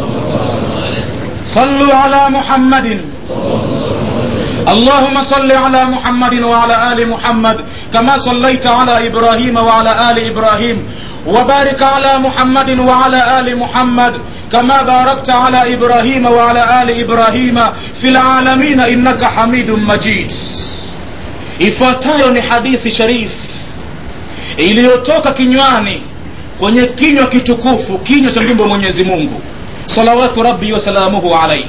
[SPEAKER 1] sallu ala muhammadin اللهم صل على محمد وعلى آل محمد كما صليت على إبراهيم وعلى آل إبراهيم وبارك على محمد وعلى آل محمد كما باركت على إبراهيم وعلى آل إبراهيم في العالمين إنك حميد مجيد ifuatayo ni hadithi sharif iliyotoka kinywani kwenye kinywa kitukufu kinywa cha mjumbe wa mwenyezi mungu salawatu rabbi wasalamuhu alaihi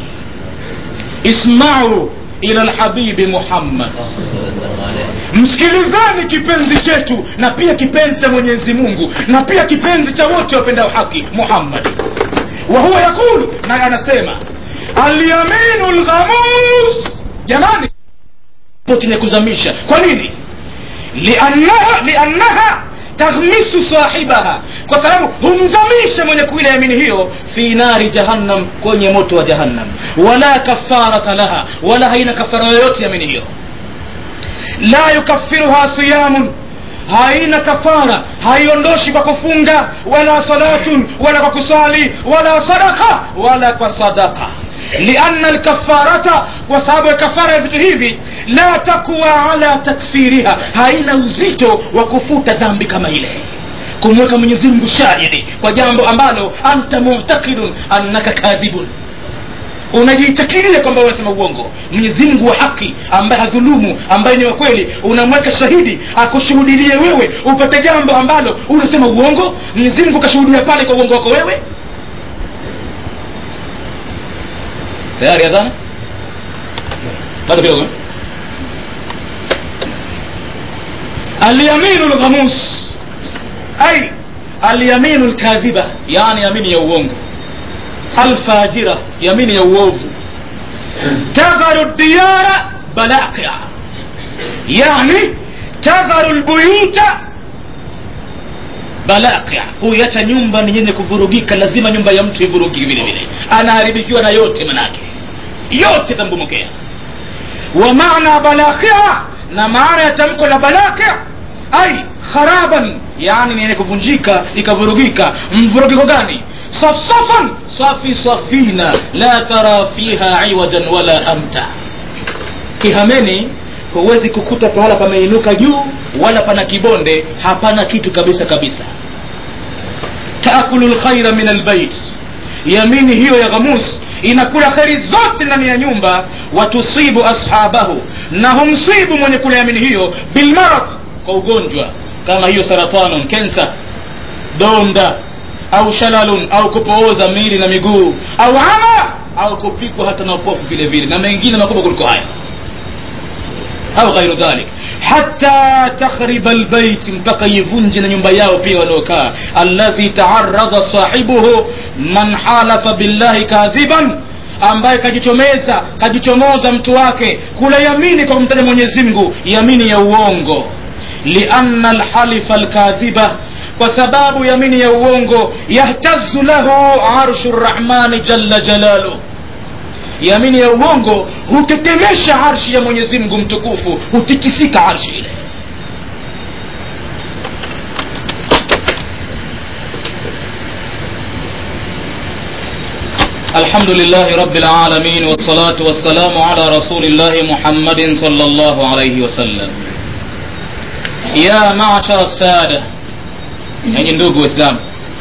[SPEAKER 1] ismau ila lhabibi muhammad msikilizani kipenzi chetu na pia kipenzi cha mwenyezi mungu na pia kipenzi cha wote wapendao haki muhammadi wa huwa yaqul naye anasema alyaminu lghamus jamani chenye kuzamisha kwa nini liannaha, liannaha taghmisu sahibaha kwa sababu humzamisha mwenye kuila yamini hiyo fi nari jahannam kwenye moto wa jahannam wala kafarata laha wala haina kafara yoyote yamini hiyo la yukafiruha siyamun haina kafara haiondoshi kwa kufunga wala salatun wala kwa kusali wala sadaka wala kwa sadaka lianna lkafarata kwa sababu ya kafara ya vitu hivi la takwa ala takfiriha haina uzito wa kufuta dhambi kama ile kumweka mwenyezi mungu shahidi kwa jambo ambalo anta mutakidun annaka kadhibun unajiitakiria kwamba unasema uongo mwenyezi mungu wa haki ambaye hadhulumu ambaye ni wa kweli unamweka shahidi akushuhudilie wewe upate jambo ambalo unasema uongo mwenyezi mungu kashuhudia pale kwa uongo wako wewe tayari adhana bado kidogo alyaminu lghamus ay alyaminu lkadhiba yani yamini ya uongo alfajira yamini ya uovu tadharu diyara balaqia yani tadharu lbuyuta balaqia huiacha nyumba ni yenye kuvurugika lazima nyumba ya mtu ivurugike vile vile anaharibikiwa na yote manake yote tambumukea wa maana balaqia na maana ya tamko la balaqia ai kharaban yani ni yenye kuvunjika ikavurugika mvurugiko gani safsafan safi safina la tara fiha iwajan wala amta kihameni huwezi kukuta pahala pameinuka juu wala pana kibonde hapana kitu kabisa kabisa taakulu lkhaira min albait yamini hiyo ya ghamus inakula kheri zote ndani ya nyumba watusibu ashabahu na humsibu mwenye kula yamini hiyo bilmarad kwa ugonjwa kama hiyo saratanun kensa donda au shalalun au kupooza miili na miguu au ama au kupikwa hata na upofu vile vile na mengine makubwa kuliko haya au ghairu dhalik hata takhriba lbait mpaka ivunje na nyumba yao pia waliokaa alladhi taaradha sahibuhu man halafa billahi kadhiban ambaye kajichomeza kajichomoza mtu wake kula yamini kwa kumtaja mwenyezi mungu yamini ya uongo lianna lhalifa lkadhiba kwa sababu yamini ya uongo yahtazu lahu arshu rrahmani jalla jalaluh yamini ya uongo hutetemesha arshi ya mwenyezi mungu mtukufu hutikisika arshi ile الحمد لله رب العالمين والصلاة والسلام على رسول الله محمد صلى الله عليه وسلم يا معشر السادة يعني ndugu waislamu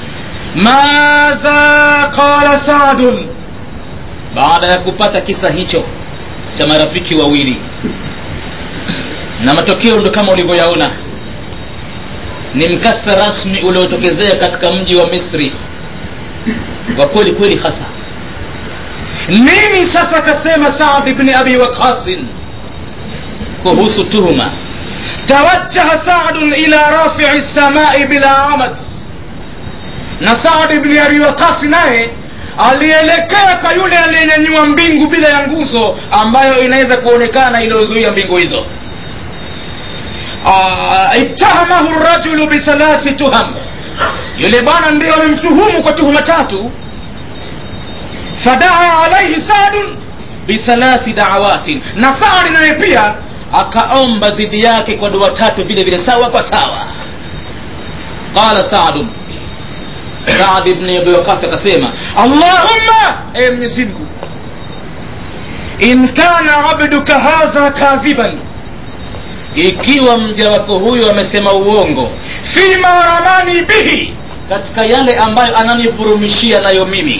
[SPEAKER 1] madha qala sadun baada ya kupata kisa hicho cha marafiki wawili na matokeo ndo kama ulivyoyaona ni mkasa rasmi uliotokezea katika mji wa misri wa kweli kweli hasa nini sasa akasema saad bni abi waqasin kuhusu tuhuma tawajjaha sadun ila rafii lsamai bila amad na saad bni abi waqasi naye alielekea kwa yule aliyenyanyua mbingu bila ya nguzo ambayo inaweza kuonekana iliyozuia mbingu hizo ittahamahu rajulu bithalathi tuham yule bwana ndio amemtuhumu kwa tuhuma tatu fadaa alaihi sadun bithalathi dawatin na saadi naye pia akaomba dhidi yake kwa dua tatu vile vile sawa kwa sawa qala sadun saad bni abi waqas akasema allahumma e mwenyezimngu in kana abduka hadha kadhiban ikiwa mja wako huyo amesema uongo fima ramani bihi katika yale ambayo ananivurumishia nayo mimi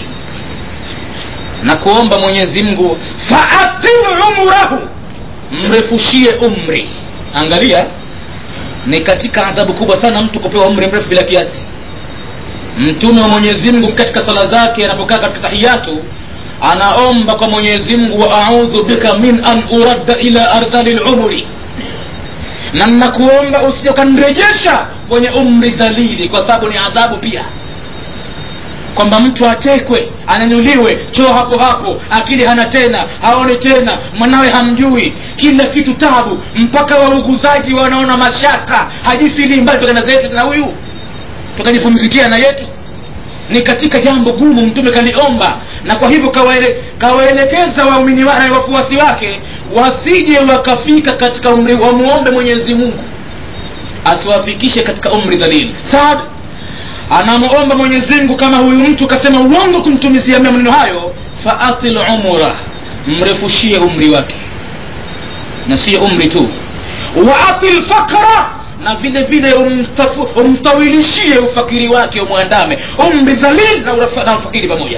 [SPEAKER 1] na kuomba mwenyezi mungu faatil umrahu mrefushie umri angalia ni katika adhabu kubwa sana mtu kupewa umri mrefu bila kiasi mtume wa mwenyezi mungu katika sala zake anapokaa katika tahiyatu anaomba kwa mwenyezi mungu wa audhu bika min an uradda ila ardhali lumri na nakuomba usije ukanirejesha kwenye umri dhalili kwa sababu ni adhabu pia kwamba mtu atekwe anyanyuliwe choo hapo hapo akili hana tena haoni tena mwanawe hamjui kila kitu tabu mpaka wauguzaji wanaona mashaka hajifili mbali tokana zetu na huyu tukajipumzikia na yetu ni katika jambo gumu mtume kaliomba na kwa hivyo kawaele, kawaelekeza waumini wa, wafuasi wake wasije wakafika katika umri wamuombe mwenyezi mungu asiwafikishe katika umri dhalili saad anamuomba mwenyezi mungu kama huyu mtu kasema uongo kumtumizia maneno hayo faatil umra mrefushie umri wake na siyo umri tu waatil fakra na vile vile umtafu- umtawilishie ufakiri wake umwandame umri dhalil na urafa- na ufakiri pamoja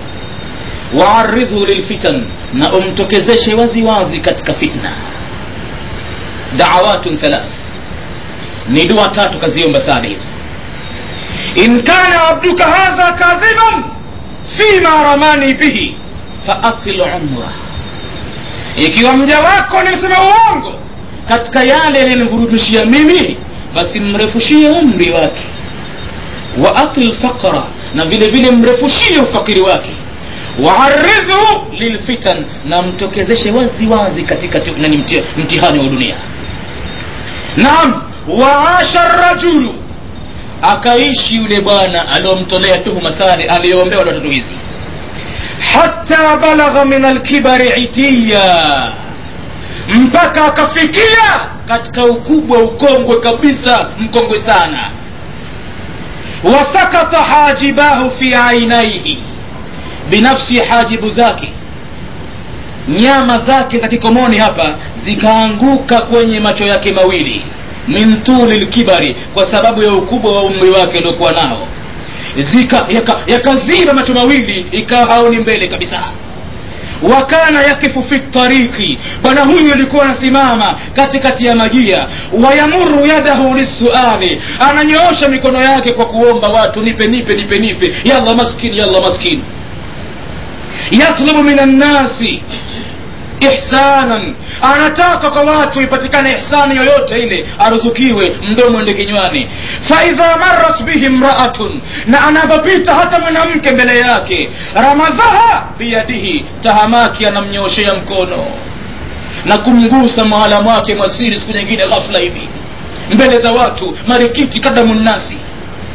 [SPEAKER 1] waaridhu lilfitan na umtokezeshe wazi wazi katika fitna dawatun thalath ni dua tatu kaziomba sada hizi in kana abduka hadha kadhiban fima ramani bihi faatil umra ikiwa mja wako nimesema uongo katika yale yanayonivurumishia mimi basi mrefushie umri wake wa atil faqra na vile vile mrefushie ufakiri wake waaridhu lilfitan na mtokezeshe wazi wazi katika tu- nani mti- mtihani wa dunia naam waasha rajulu akaishi yule bwana aliyomtolea tuhuma sare aliyoombewa na tatu hizi hata balagha min alkibari itiya mpaka akafikia katika ukubwa ukongwe kabisa mkongwe sana wasakata hajibahu fi ainaihi binafsi hajibu zake nyama zake za kikomoni hapa zikaanguka kwenye macho yake mawili min tuli lkibari kwa sababu ya ukubwa wa umri wake uliokuwa nao zika yakaziba yaka yakaziba macho mawili ikawa haoni mbele kabisa wakana yakifu fi tariki bwana huyu alikuwa anasimama katikati ya majia wayamuru yadahu lissuali ananyoosha mikono yake kwa kuomba watu nipe nipe nipe nipe yalla maskini yalla maskini yatlubu min annasi ihsanan anataka kwa watu ipatikane ihsani yoyote ile aruzukiwe mdomo ende kinywani faidha marat bihi mraatun na anavyopita hata mwanamke mbele yake ramazaha biyadihi tahamaki anamnyooshea mkono na kumgusa mahala mwake mwasiri siku nyingine ghafla hivi mbele za watu marikiti kadamu nnasi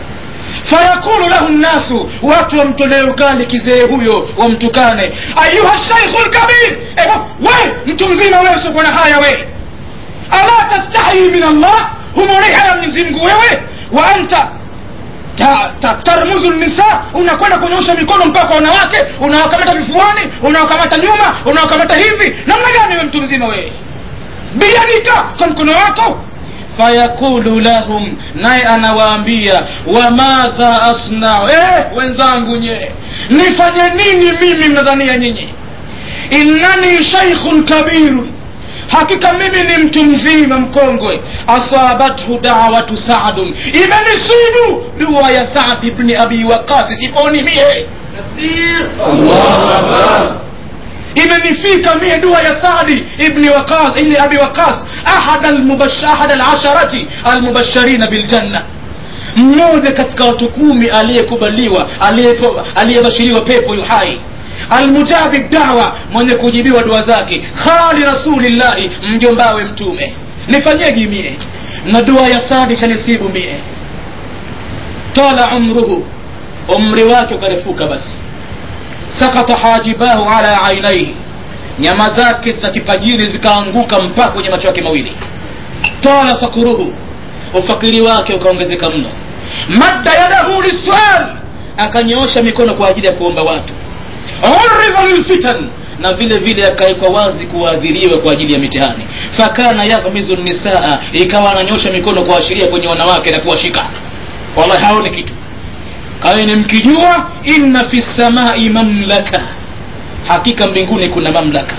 [SPEAKER 1] fayaqulu lahu nnasu watu wamtolee ukali kizee huyo wamtukane ayuha shaikhu lkabir ewa we mtu mzima wewe usiokuwa na haya we ala tastahi min allah humwonei haya mwenyezi mungu wewe wa anta ta- ta- tarmuzu nisa unakwenda kunyosha mikono mpaka kwa wanawake unawakamata vifuani unawakamata nyuma unawakamata hivi namna gani we mtu mzima wewe biyadika kwa mkono wako fayaqulu lahum naye anawaambia wamadha asnau eh, wenzangu nye nifanye nini mimi mnadhania nyinyi innani shaikhun kabirun hakika mimi ni mtu mzima mkongwe asabathu dawatu sadun imenisibu dua ya saad ibni abi waqasi siponi mie
[SPEAKER 2] الله أكبر
[SPEAKER 1] imenifika mie dua ya sadi ibni waqas ibni abi waqas ahad almubash- ahad alasharati almubashirina biljanna mmoja katika watu kumi aliyekubaliwa aliyepo- aliyebashiriwa pepo yuhai almujabi dawa mwenye kujibiwa dua zake khali rasulillahi mjombawe mtume nifanyeje mie na dua ya sadi shanisibu mie tala umruhu umri wake ukarefuka basi sakata hajibahu ala ainaihi nyama zake za kipajini zikaanguka mpaka kwenye macho yake mawili tala fakuruhu ufakiri wake ukaongezeka mno madda yadahu liswal akanyoosha mikono kwa ajili ya kuomba watu uridha lilfitan na vile vile akawekwa wazi kuadhiriwa kwa ajili ya mitihani fakana yaghmizu nisaa ikawa ananyosha mikono kuashiria kwenye wanawake na kuwashika wallahi haoni kitu kaweni mkijua inna fi samai mamlaka hakika mbinguni kuna mamlaka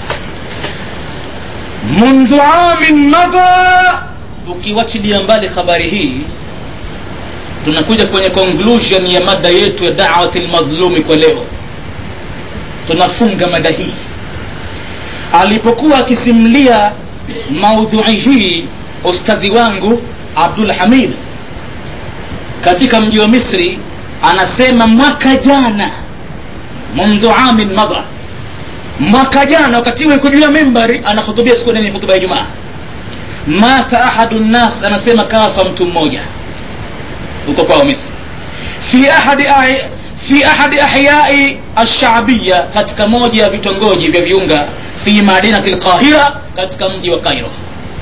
[SPEAKER 1] mundhu amin madha ukiwachilia mbali habari hii tunakuja kwenye conclusion ya mada yetu ya dawati lmadhlumi kwa leo tunafunga mada hii alipokuwa akisimulia maudhui hii ustadhi wangu abdul hamid katika mji wa misri anasema mwaka jana mundhu amin madha mwaka jana wakati huo iko juu ya mimbari anahutubia siku nene hutuba ya jumaa mata ahadu nnas anasema kafa mtu mmoja huko kwao misri fi ahadi ahi- fi ahadi ahyai alshabiya katika moja ya vitongoji vya viunga fi madinati lqahira katika mji wa kairo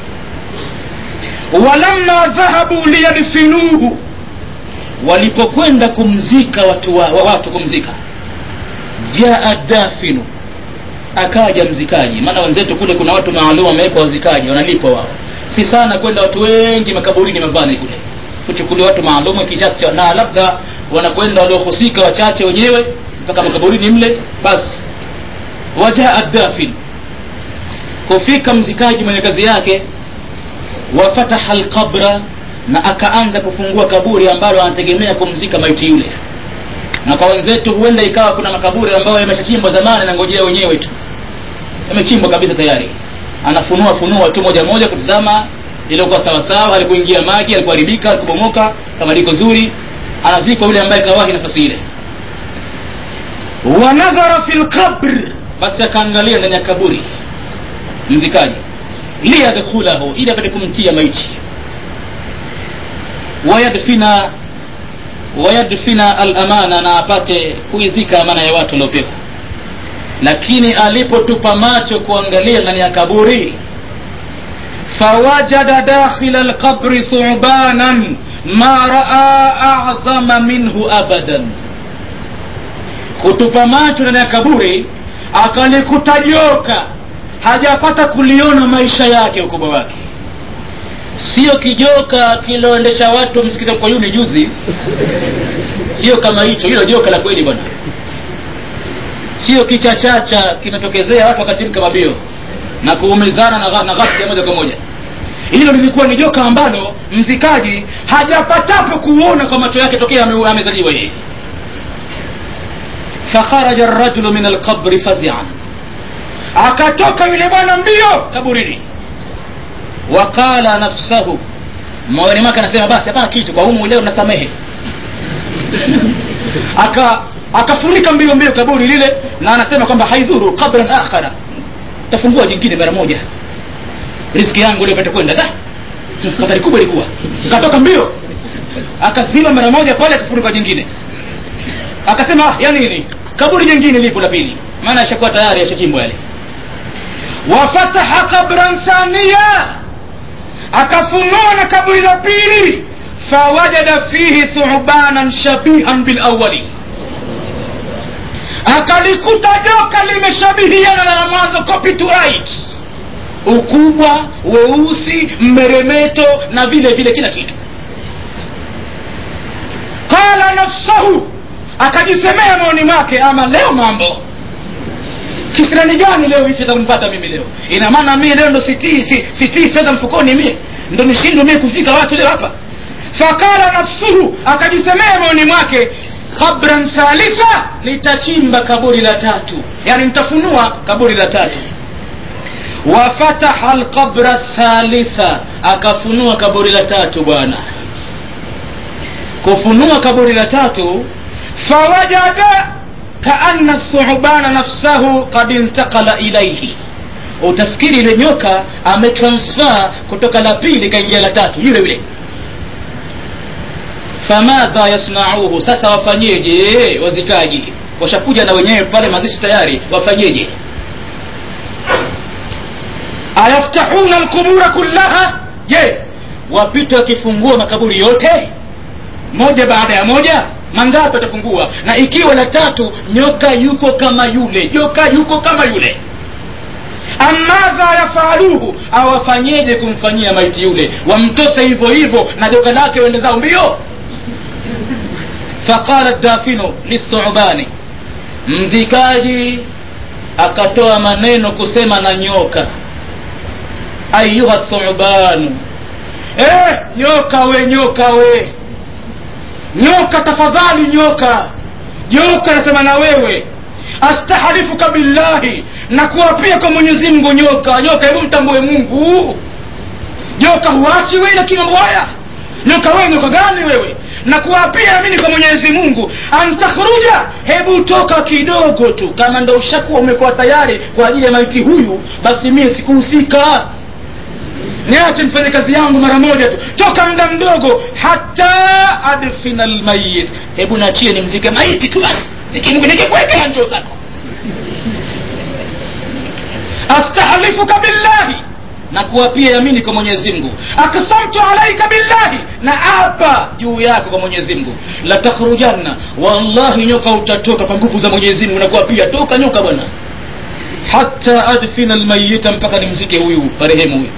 [SPEAKER 1] walamma dhahabu liyadfinuhu walipokwenda kumzika watu wa, wa watu kumzika jaa dafinu akaja mzikaji maana wenzetu kule kuna watu maalum wamewekwa wazikaji wanalipwa wao si sana kwenda watu wengi makaburini mavani kule kuchukulia watu maalum kiasi cha na labda wanakwenda waliohusika wachache wenyewe mpaka makaburini mle basi wajaa dafin kufika mzikaji mwenye kazi yake wafataha alqabra na akaanza kufungua kaburi ambalo anategemea kumzika maiti yule na kwa wenzetu huenda ikawa kuna makaburi ambayo yameshachimbwa zamani na ngojea wenyewe tu yamechimbwa kabisa tayari anafunua funua tu moja moja kutizama iliokuwa sawasawa alikuingia maji alikuharibika alikubomoka kama liko zuri anazikwa yule ambaye kawahi nafasi ile wanadhara fi lqabr basi akaangalia ndani ya kaburi mzikaji liyadkhulahu ili apate kumtia maiti wayadfina wayadfina alamana na apate kuizika amana ya watu waliopewa lakini alipotupa macho kuangalia ndani ya kaburi fawajada dakhila alqabri thubanan ma raa a'zama minhu abadan kutupa macho ndani ya kaburi akalikuta joka hajapata kuliona maisha yake ukubwa wake sio kijoka kiloendesha watu msikiti kwa yuni juzi sio kama hicho hilo joka la kweli bwana sio kichachacha kimetokezea watu wakatimka mabio na kuumizana na, gha- na ghasia moja kwa moja hilo lilikuwa ni joka ambalo mzikaji hajapatapo kuona kwa macho yake tokea ame- amezaliwa yeye fakharaja rajulu min alqabri fazian akatoka yule bwana mbio kaburini waqala nafsahu moyoni mwake anasema basi hapana kitu kwa humu leo nasamehe aka akafunika mbio mbio kaburi lile na anasema kwamba haidhuru qabran akhara tafungua jingine mara moja riski yangu leo ipate kwenda da hatari kubwa ilikuwa katoka mbio
[SPEAKER 3] akazima mara moja pale akafunika jingine akasema ah, ya nini kaburi jingine lipo la pili maana ashakuwa tayari ashachimbwa yale wafataha qabran thania akafunua na kaburi la pili fawajada fihi thubanan shabihan bilawali akalikuta joka limeshabihiana na la mwanzo copy to right ukubwa weusi mmeremeto na vile vile kila kitu qala nafsahu akajisemea moyoni mwake ama leo mambo kisirani gani leo hichi takumpata mimi leo ina maana mie leo ndo sitii si, sitii fedha mfukoni mie ndo nishindwe mie kuzika watu leo hapa fakala nafsuhu akajisemea moyoni mwake qabran thalitha litachimba kaburi la tatu yani nitafunua kaburi la tatu wafataha alqabra thalitha akafunua kaburi la tatu bwana kufunua kaburi la tatu fawajada kaana thubana nafsahu kad intakala ilaihi utafikiri ile nyoka ametransfer kutoka la pili kaingia la tatu yule yule famadha yasnauhu sasa wafanyeje wazikaji washakuja na wenyewe pale mazishi tayari wafanyeje ayaftahuna alqubura kullaha je wapite wakifungua makaburi yote moja baada ya moja mangapi atafungua na ikiwa la tatu nyoka yuko kama yule nyoka yuko kama yule amadha yafaluhu awafanyeje kumfanyia maiti yule wamtose hivyo hivyo na joka lake wende zao mbio faqala dafinu lithubani mzikaji akatoa maneno kusema na nyoka ayuha thubanu eh, nyoka we nyoka we nyoka tafadhali nyoka nyoka nasema na wewe astahalifuka billahi na kuapia kwa mwenyezi mungu nyoka nyoka hebu mtambue mungu nyoka huachi wewe lakini mambo haya nyoka wewe nyoka gani wewe na kuapia amini kwa mwenyezi mungu antakhruja hebu toka kidogo tu kama ndo ushakuwa umekuwa tayari kwa ajili ya maiti huyu basi mie sikuhusika niache nifanye kazi yangu mara moja tu toka muda mdogo hata adfina lmayit hebu nachie nimzike maiti tu basi nikikuwekea njoo zako astahlifuka billahi na kuwapia yamini kwa mwenyezi mungu aksamtu alaika billahi na apa juu yako kwa mwenyezi mungu latakhrujanna wallahi nyoka utatoka kwa nguvu za mwenyezi mungu na kuwapia toka nyoka bwana hata adfina lmayita mpaka nimzike huyu marehemu huyu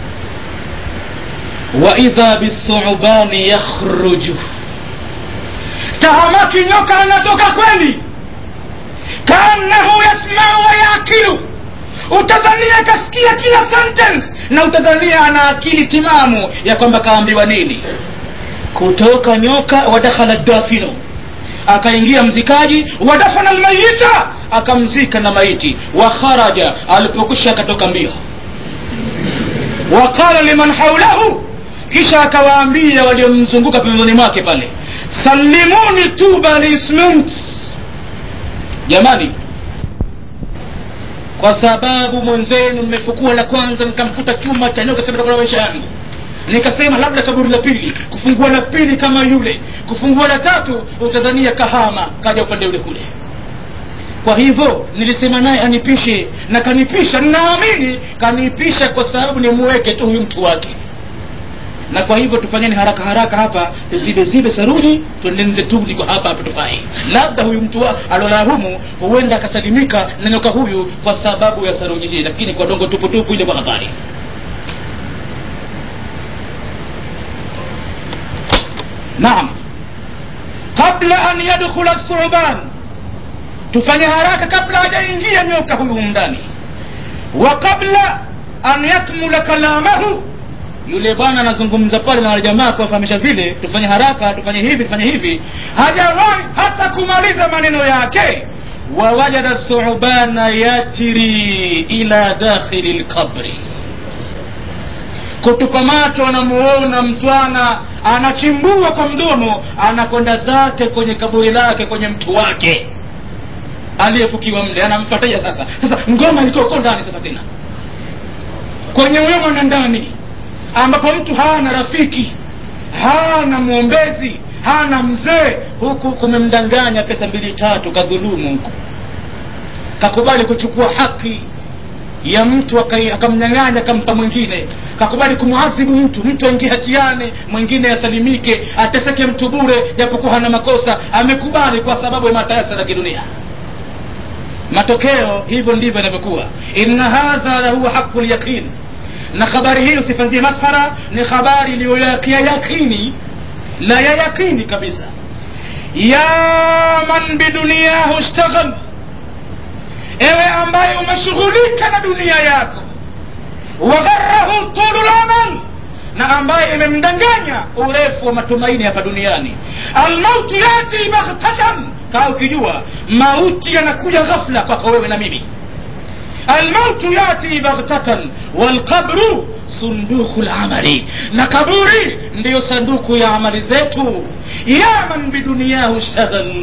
[SPEAKER 3] waidha bithubani yakhruju tahamaki nyoka anatoka kweli kaannahu yasmau wa yakilu utadhania kasikia kila sentence na utadhania ana akili timamu ya kwamba kaambiwa nini kutoka nyoka wadakhala dafino akaingia mzikaji wadafana lmayita akamzika na maiti wa kharaja alipokwisha akatoka mbio waqala liman haulahu kisha akawaambia waliomzunguka pembezoni mwake pale salimuni tuba lisment jamani kwa sababu mwenzenu mmefukua la kwanza nikamkuta chuma cha nyoka sema maisha yangu nikasema labda kaburi la pili kufungua la pili kama yule kufungua la tatu utadhania kahama kaja upande ule kule kwa hivyo nilisema naye anipishe na kanipisha naamini kanipisha kwa sababu nimuweke tu huyu mtu wake na kwa hivyo tufanyeni haraka haraka hapa zile zile saruni tuendenze tu kwa hapa hapa tufai labda huyu mtu alolala humu huenda akasalimika na nyoka huyu kwa sababu ya saruni hii lakini kwa dongo tuputupu ile kwa hatari naam qabla an yadkhula thuban tufanye haraka kabla hajaingia nyoka huyu ndani wa qabla an yakmula kalamahu yule bwana anazungumza pale na jamaa kuwafahamisha vile tufanye haraka tufanye hivi tufanye hivi hajawahi hata kumaliza maneno yake wawajada thubana yajri ila dakhili lqabri kutupa macho anamuona mtwana anachimbua kwa mdomo anakwenda zake kwenye kaburi lake kwenye mtu wake aliyefukiwa mle anamfataja sasa sasa ngoma ilitoko ndani sasa tena kwenye wema na ndani ambapo mtu hana rafiki hana mwombezi hana mzee huku kumemdanganya pesa mbili tatu kadhulumu huku kakubali kuchukua haki ya mtu akai- akamnyang'anya akampa mwingine kakubali kumwadhibu mtu mtu aingie hatiane mwingine asalimike ateseke mtu bure japokuwa hana makosa amekubali kwa sababu ya matayasa ya kidunia matokeo hivyo ndivyo inavyokuwa inna hadha lahuwa haqu lyaqin na habari hii usifanzie maskhara ni habari iliyoyakia yakini la ya yakini kabisa ya man biduniyahu ishtaghal ewe ambaye umeshughulika na dunia yako wagharahu tulu lamal na ambaye imemdanganya urefu wa matumaini hapa duniani almautu yati baghtatan kaa ukijua mauti yanakuja ghafla kwako wewe na mimi almautu yati baghtatan walqabru sunduku lamali na kaburi ndiyo sanduku ya amali zetu ya man biduniyahu ishtaghal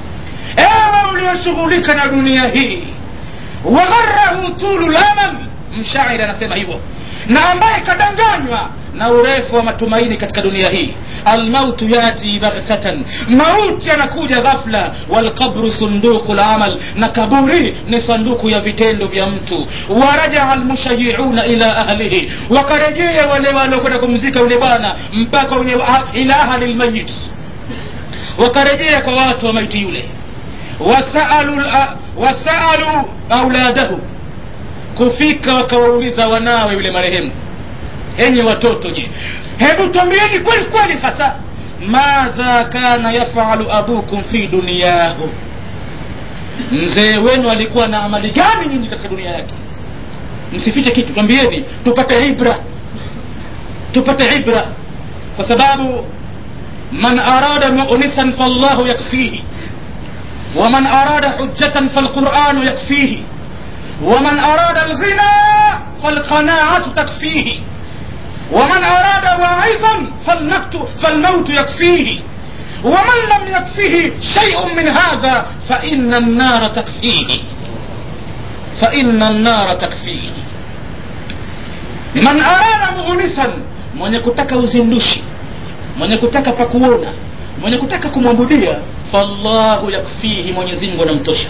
[SPEAKER 3] ewe ulioshughulika na dunia hii wagharahu tulu lamal mshairi anasema hivyo na ambaye kadanganywa na urefu wa matumaini katika dunia hii almautu yati baghtatan mauti anakuja ghafla walqabru sunduku lamal na kaburi ni sanduku ya vitendo vya mtu warajaa almushayiuna ila ahlihi wakarejea wale waliokwenda kumzika yule bwana mpaka wenye ila ahli lmayit wakarejea kwa watu wa maiti yule wasalu wasalu auladahu kufika wakawauliza wanawe yule marehemu enye watoto je hebu twambieni kweli kweli hasa madha kana yafalu abukum fi duniyahu mzee wenu alikuwa na amali gani nyinyi katika dunia yake msifiche kitu twambieni tupate ibra tupate ibra kwa sababu man arada mu'nisan fallahu yakfihi ومن أراد حجة فالقرآن يكفيه ومن أراد الغنى فالقناعة تكفيه ومن أراد واعظا فالنكت فالموت يكفيه ومن لم يكفيه شيء من هذا فإن النار تكفيه فإن النار تكفيه من أراد مؤنسا mwenye kutaka uzindushi mwenye kutaka pakuona mwenye kutaka kumwabudia fallahu yakfihi mwenyezi mungu anamtosha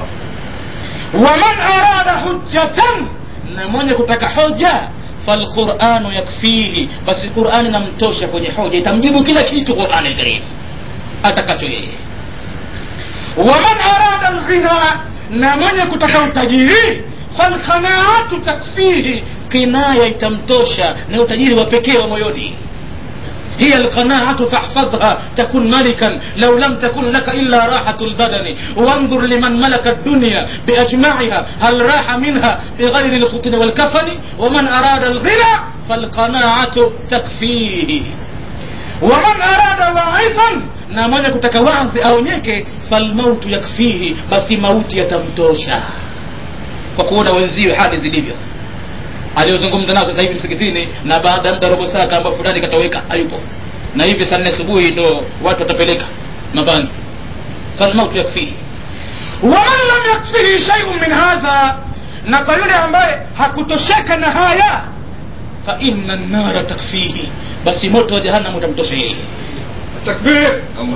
[SPEAKER 3] waman arada hujjatan na mwenye kutaka hoja falquranu yakfihi basi qurani namtosha kwenye hoja itamjibu kila kitu qurani lkarim atakacho yeye waman arada lghina na mwenye kutaka utajiri falkhanaatu takfihi kinaya itamtosha ni utajiri wa pekee wa moyoni هي القناعة فاحفظها تكن ملكا لو لم تكن لك إلا راحة البدن وانظر لمن ملك الدنيا بأجمعها هل راح منها بغير الخطن والكفن ومن أراد الغنى فالقناعة تكفيه ومن أراد واعظا na mwenye kutaka wazi aonyeke falmautu yakfihi basi mauti yatamtosha kwa kuona wenziwe hali zilivyo aliyozungumza nao sasa hivi msikitini na baada ya muda robo saa kamba fulani katoweka hayupo na hivi saa nne asubuhi ndo watu watapeleka mabani falmautu yakfihi waman lam yakfihi shaiun min hadha na kwa yule ambaye hakutosheka na haya fa inna nnara takfihi basi moto wa jahannam utamtosha yeye takbir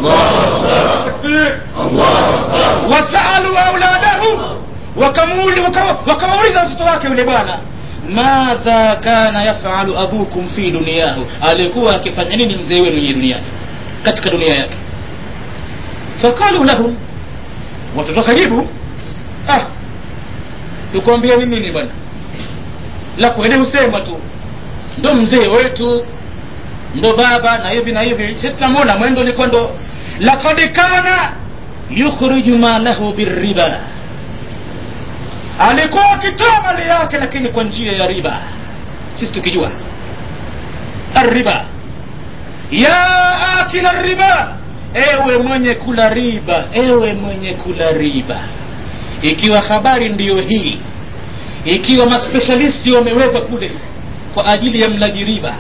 [SPEAKER 3] takbir wasalu auladahu wakamauliza watoto wake yule bwana madha kana yafalu abukum fi duniyahu alikuwa akifanya nini mzee wenu nye duniani katika dunia yake faqalu lahum watoto kajibu ah tukwambia ni nini bwana la kweli husema tu ndo mzee wetu ndo baba na hivi na hivi sisi tunamwona mwendo ulikuwa ndo lakad kana yukhriju malahu birriba alikuwa akitoa mali yake lakini kwa njia ya riba sisi tukijua arriba ya akila riba ewe mwenye kula riba ewe mwenye kula riba ikiwa habari ndiyo hii ikiwa maspecialisti wamewekwa kule kwa ajili ya mlaji riba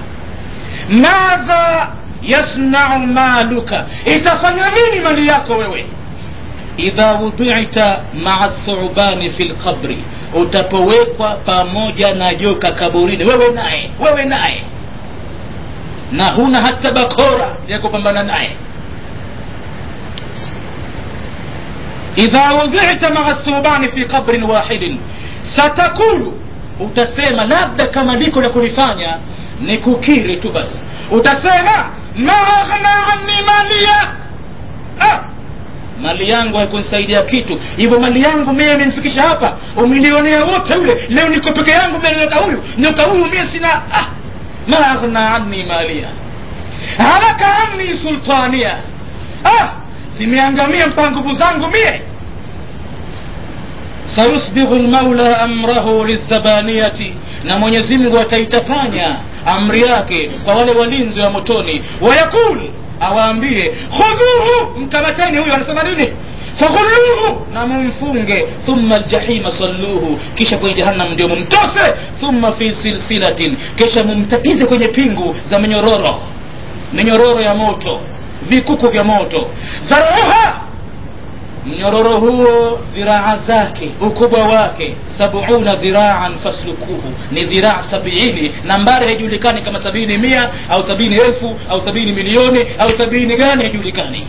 [SPEAKER 3] madha yasnau maluka itafanya nini mali yako wewe idha wudhita maa thubani fi lqabri utapowekwa pamoja na joka kaburini wewe naye wewe naye na huna hata bakora ya kupambana naye idha wudhita maa thubani fi qabrin wahidin satakulu utasema labda kama liko la kulifanya ni kukiri tu basi utasema ma aghna anni malia ah, mali yangu haikunisaidia kitu hivyo mali yangu mie imenifikisha hapa umilionea wote ule leo niko peke yangu mbele nyoka huyu nyoka huyu mie sina ah, ma aghna anni malia halaka anni sultania ah, zimeangamia mpaka nguvu zangu mie sayusbighu lmaula amrahu lizabaniyati na mwenyezi mungu ataitapanya amri yake kwa wale walinzi wa motoni wayakul awaambie khudhuhu mkamateni huyu anasema nini faghulluhu na mumfunge thumma ljahima salluhu kisha kwenye jahannam ndio mumtose thumma fi silsilatin kisha mumtatize kwenye pingu za minyororo minyororo ya moto vikuku vya moto dharuha mnyororo huo dhiraa zake ukubwa wake sabuna dhiraan faslukuhu ni dhiraa sabiini nambari haijulikani kama sabini mia au sabini elfu au sabini milioni au sabini gani haijulikani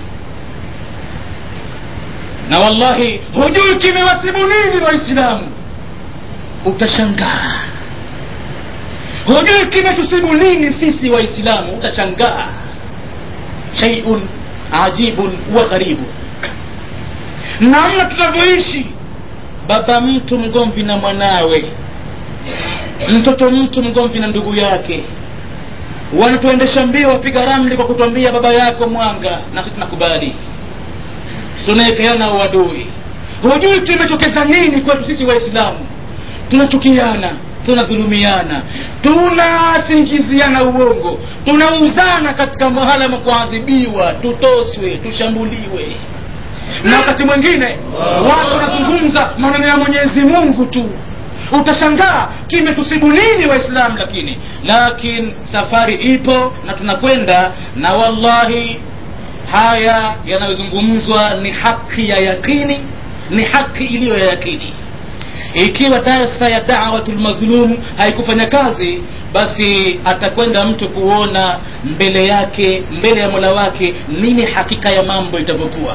[SPEAKER 3] na wallahi hujui kimewasibu nini waislamu utashangaa hujui kimetusibu nini sisi waislamu utashangaa shaiun ajibun wa gharibu namna tunavyoishi baba mtu mgomvi na mwanawe mtoto mtu mgomvi na ndugu yake wanatuendesha mbio wapiga ramli kwa kutwambia baba yako mwanga na sisi tunakubali tunawekeana uadui hujui kimetokeza nini kwetu sisi waislamu tunachukiana tunadhulumiana tunasingiziana uongo tunauzana katika mahala ma kuadhibiwa tutoswe tushambuliwe na wakati mwingine watu wanazungumza maneno ya mwenyezi mungu tu utashangaa kimetusibu nini waislamu lakini lakin safari ipo na tunakwenda na wallahi haya yanayozungumzwa ni haki ya yakini ni haki iliyo ya yakini ikiwa darsa ya dawatu lmadhlum haikufanya kazi basi atakwenda mtu kuona mbele yake mbele ya mola wake nini hakika ya mambo itavyokuwa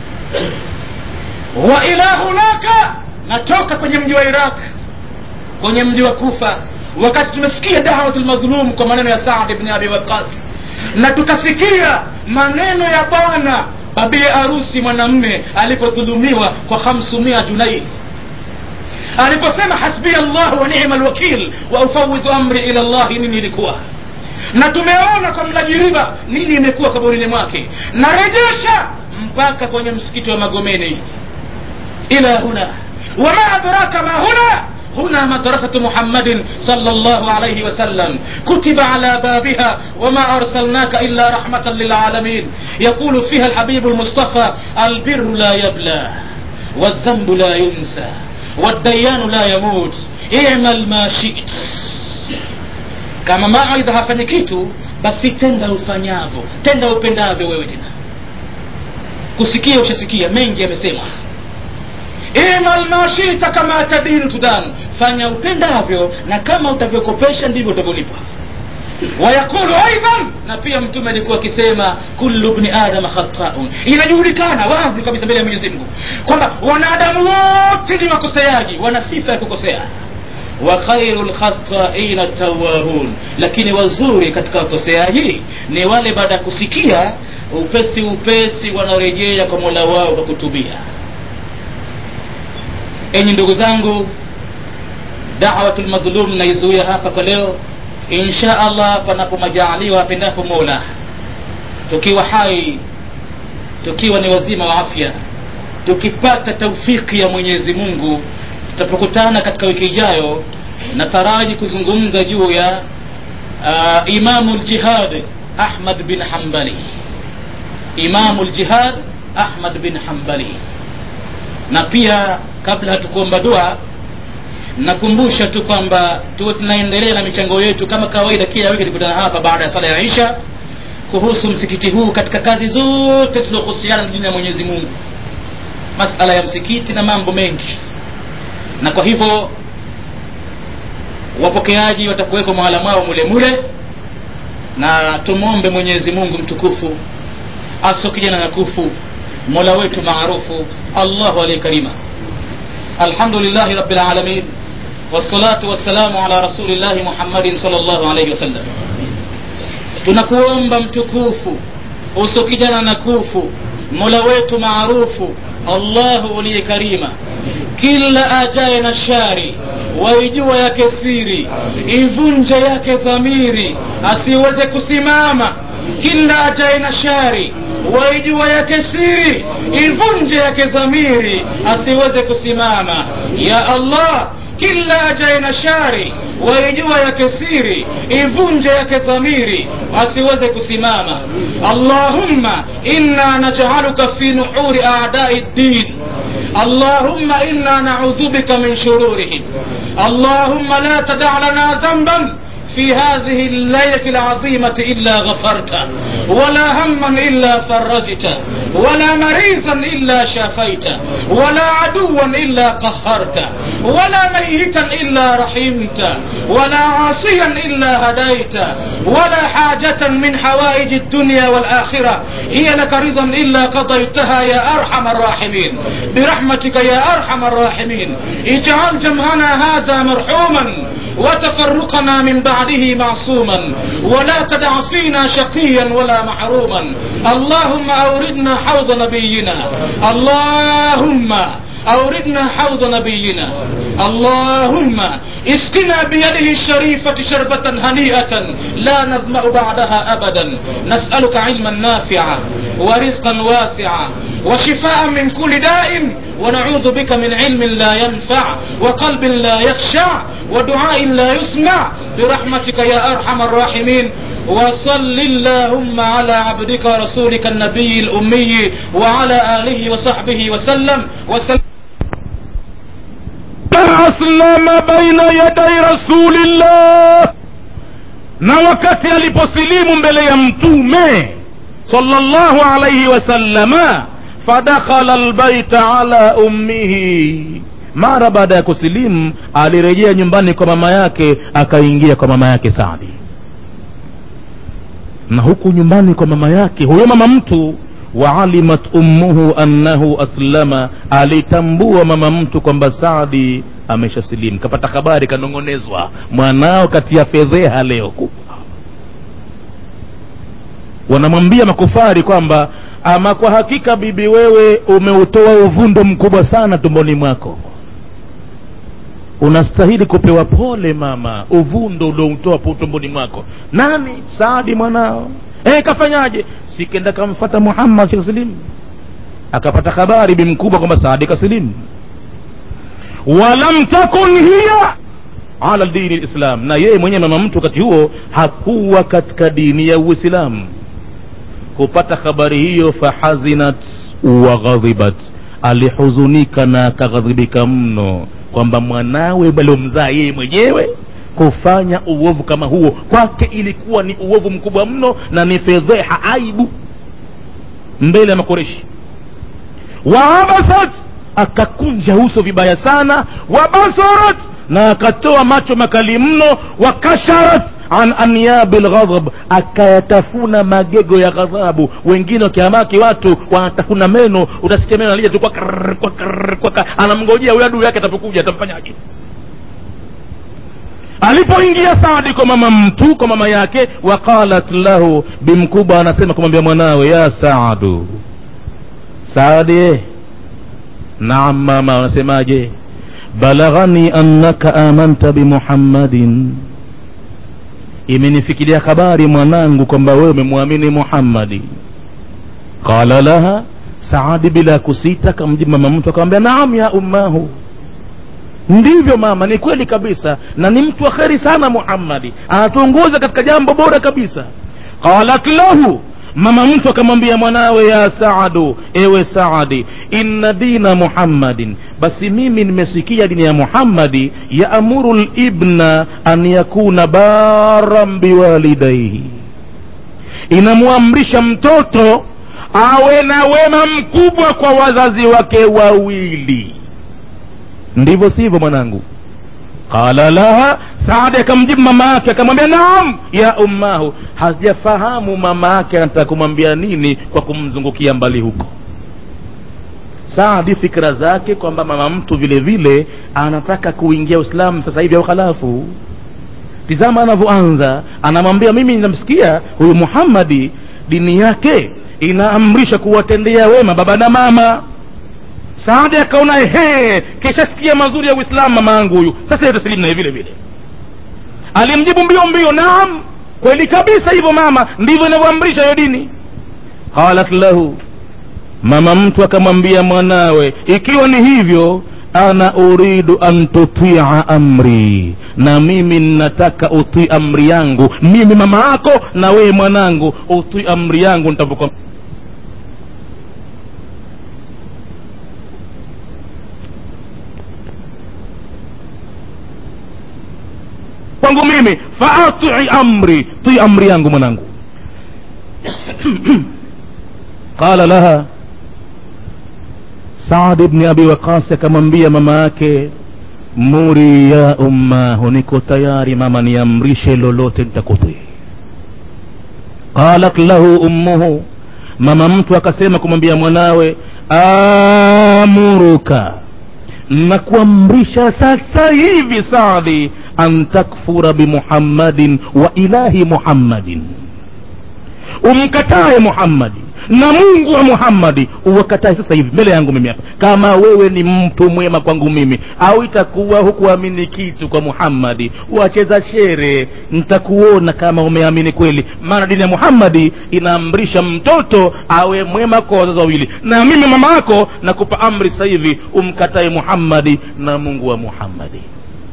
[SPEAKER 3] wa ila hunaka natoka kwenye mji wa iraq kwenye mji wa kufa wakati tumesikia dawatu lmadhlum kwa maneno ya saad bni abi waqas na tukasikia maneno ya bwana babie arusi mwanamme alipodhulumiwa kwa hamsumia junai aliposema hasbia llah wa nima lwakil wa ufawidhu amri ila llahi nini ilikuwa na tumeona kwa mlaji riba nini imekuwa kaburini mwake narejesha mpaka kwenye msikiti wa magomeni ila huna wama adraka ma huna هنا مدرسة محمد صلى الله عليه وسلم كتب على بابها وما أرسلناك إلا رحمة للعالمين يقول فيها الحبيب المصطفى البر لا يبلى والذنب لا ينسى والديان لا يموت اعمل ما شئت kama mawaidha hafanyi kitu basi tenda ufanyavyo tenda upendavyo wewe tena kusikia ushasikia mengi yamesemwa imal mashita kama tadinu tudan fanya upendavyo na kama utavyokopesha ndivyo utavyolipwa wayaqulu aidan na pia mtume alikuwa akisema kullu bni adama khataun inajulikana wazi kabisa mbele ya mwenyezi mungu kwamba wanadamu wote ni wakoseaji wana sifa ya kukosea wa khairu lkhataina tawabun lakini wazuri katika wakoseaji ni wale baada ya kusikia upesi upesi wanarejea kwa mola wao kwa kutubia enyi ndugu zangu dawatu lmadhlum naizuia hapa kwa leo insha allah panapo majaaliwa apendapo mola tukiwa hai tukiwa ni wazima wa afya tukipata taufiki ya mwenyezi mungu tutapokutana katika wiki ijayo nataraji kuzungumza juu ya uh, imamu ljihad ahmad bin hambali imamu ljihad ahmad bin hambali na pia kabla hatukuomba dua nakumbusha tu kwamba tuwe tunaendelea na michango yetu kama kawaida kila wiki tukutana hapa baada ya sala ya isha kuhusu msikiti huu katika kazi zote zilizohusiana na dini ya mwenyezi mungu masala ya msikiti na mambo mengi na kwa hivyo wapokeaji watakuwekwa mahala mwao mule mule na tumwombe mwenyezi mungu mtukufu aso kijana na kufu mola wetu maarufu allahu aliye karima alhamdulillahi rabbil alamin wassalatu wassalamu ala rasulillahi muhammadin sallallahu alayhi wasallam tunakuomba mtukufu uso kijana na kufu mola wetu maarufu allahu uliye karima kila ajaye na shari waijua yake siri ivunje yake dhamiri asiweze kusimama kila ajaye na shari waijua yake siri ivunje yake dhamiri asiweze kusimama ya allah kila ajaye na shari waijua yake siri ivunje yake dhamiri asiweze kusimama allahumma inna najaluka fi nuhuri adai ddin اللهم إنا نعوذ بك من شرورهم اللهم لا تدع لنا ذنبا في هذه الليلة العظيمة إلا غفرته ولا هما إلا فرجته ولا مريضا إلا شافيته ولا عدوا إلا قهرته ولا ميتا إلا رحمته ولا عاصيا إلا هديته ولا حاجة من حوائج الدنيا والآخرة هي لك رضا إلا قضيتها يا أرحم الراحمين برحمتك يا أرحم الراحمين اجعل جمعنا هذا مرحوما وتفرقنا من بعده معصوما ولا تدع فينا شقيا ولا محروما اللهم أوردنا حوض نبينا اللهم أوردنا حوض نبينا اللهم اسقنا بيده الشريفة شربة هنيئة لا نظمأ بعدها أبدا نسألك علما نافعا ورزقا واسعا وشفاء من كل داء ونعوذ بك من علم لا ينفع وقلب لا يخشع ودعاء لا يسمع برحمتك يا أرحم الراحمين وصل اللهم على عبدك ورسولك النبي الأمي وعلى آله وصحبه وسلم وسلم
[SPEAKER 1] aslama baina yadai rasulillah na wakati aliposilimu mbele ya mtume sallallahu alaihi wasallama fadakhala albaita ala ummihi mara baada ya kusilimu alirejea nyumbani kwa mama yake akaingia kwa mama yake sadi na huku nyumbani kwa mama yake huyo mama mtu waalimat ummuhu annahu aslama alitambua mama mtu kwamba saadi ameshasilimu kapata habari kanong'onezwa mwanao kati ya fedheha leo kubwa wanamwambia makufari kwamba ama kwa hakika bibi wewe umeutoa uvundo mkubwa sana tumboni mwako unastahili kupewa pole mama uvundo ulioutoa tumboni mwako nani saadi mwanao e, kafanyaje sikenda kamfata muhammad kasilimu akapata habari bi mkubwa kwamba saadi kasilimu walam takun hiya ala dini lislam na yeye mwenyewe mama mtu wakati huo hakuwa katika dini ya uislamu kupata habari hiyo fahazinat waghadhibat alihuzunika na akaghadhibika mno kwamba mwanawe aliomzaa yeye mwenyewe kufanya uovu kama huo kwake ilikuwa ni uovu mkubwa mno na ni fedheha aibu mbele ya makoreshi waabasat akakunja uso vibaya sana wabasarat na akatoa macho makali mno wakasharat an anyabi lghadhab akayatafuna magego ya ghadhabu wengine wakiamaki watu wanatafuna meno utasikia meno alija tu kwa krrr, kwa krrr, kwa krrr. anamngojea huyo adui yake atapokuja atamfanyaje alipoingia saadi kwa mama mtu kwa mama yake waqalat lahu bimkubwa anasema kumwambia mwanawe ya saadu saadi naam mama unasemaje balaghani annaka amanta bimuhammadin imenifikiria habari mwanangu kwamba wewe umemwamini muhammadi qala laha saadi bila kusita kamjibu mama mtu akamwambia naam ya ummahu ndivyo mama ni kweli kabisa na ni mtu wa kheri sana muhammadi anatuongoza katika jambo bora kabisa qalat lahu mama mtu akamwambia mwanawe ya saadu ewe saadi inna dina muhammadin basi mimi nimesikia dini ya muhammadi yaamuru libna an yakuna baran biwalidaihi inamwamrisha mtoto awe na wema mkubwa kwa wazazi wake wawili ndivyo sivyo mwanangu qala laha saadi akamjibu mama yake akamwambia naam ya ummahu hajafahamu mama yake anataka kumwambia nini kwa kumzungukia mbali huko
[SPEAKER 4] saadi fikra zake kwamba mama mtu vile vile anataka kuingia uislamu sasa hivi au khalafu tizama anavyoanza anamwambia mimi namsikia huyu muhammadi dini yake inaamrisha kuwatendea wema baba na mama saadi akaona ehe kishasikia mazuri ya uislamu mama yangu huyu sasa yatasilimu naye vile vile alimjibu mbio mbio naam kweli kabisa hivyo mama ndivyo inavyoamrisha hiyo dini qalat lahu mama mtu akamwambia mwanawe ikiwa ni hivyo ana uridu an tutia amri na mimi nataka utii amri yangu mimi mama yako na wewe mwanangu utii amri yangu nitapokuwa kwangu mimi faatii amri tii amri yangu mwanangu qala laha saad bni abi waqasi akamwambia mama yake muri ya ummahu niko tayari mama niamrishe lolote nitakutii qalat lahu ummuhu mama mtu akasema kumwambia mwanawe amuruka nakuamrisha sasa hivi saadi an takfura bimuhammadin wa ilahi muhammadin umkatae muhammadi na mungu wa muhammadi uwakatae sasa hivi mbele yangu mimi hapa kama wewe ni mtu mwema kwangu mimi au itakuwa hukuamini kitu kwa muhammadi wacheza shere ntakuona kama umeamini kweli maana dini ya muhammadi inaamrisha mtoto awe mwema kwa wazazi wawili na mimi mama yako nakupa amri sasa hivi umkatae muhammadi na mungu wa muhammadi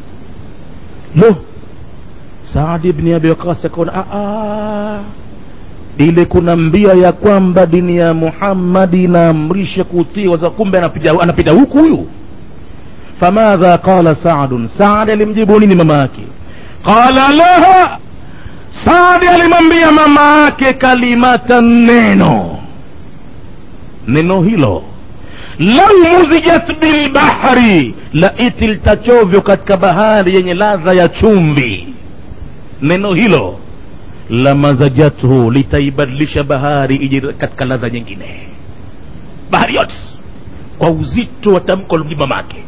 [SPEAKER 4] lo saadi bni abi waqasi akaona ile kuna mbia ya kwamba dini ya muhammadi inaamrisha kutii waza kumbe anapita, anapita huku huyu famadha qala saadun saadi alimjibu nini mama yake qala laha saadi alimwambia mama yake kalimata neno neno hilo lau muzijat bilbahri laiti litachovyo katika bahari yenye ladha ya chumvi neno hilo lamazajathu litaibadilisha bahari ije katika ladha nyingine bahari yote kwa uzito wa tamko la mamake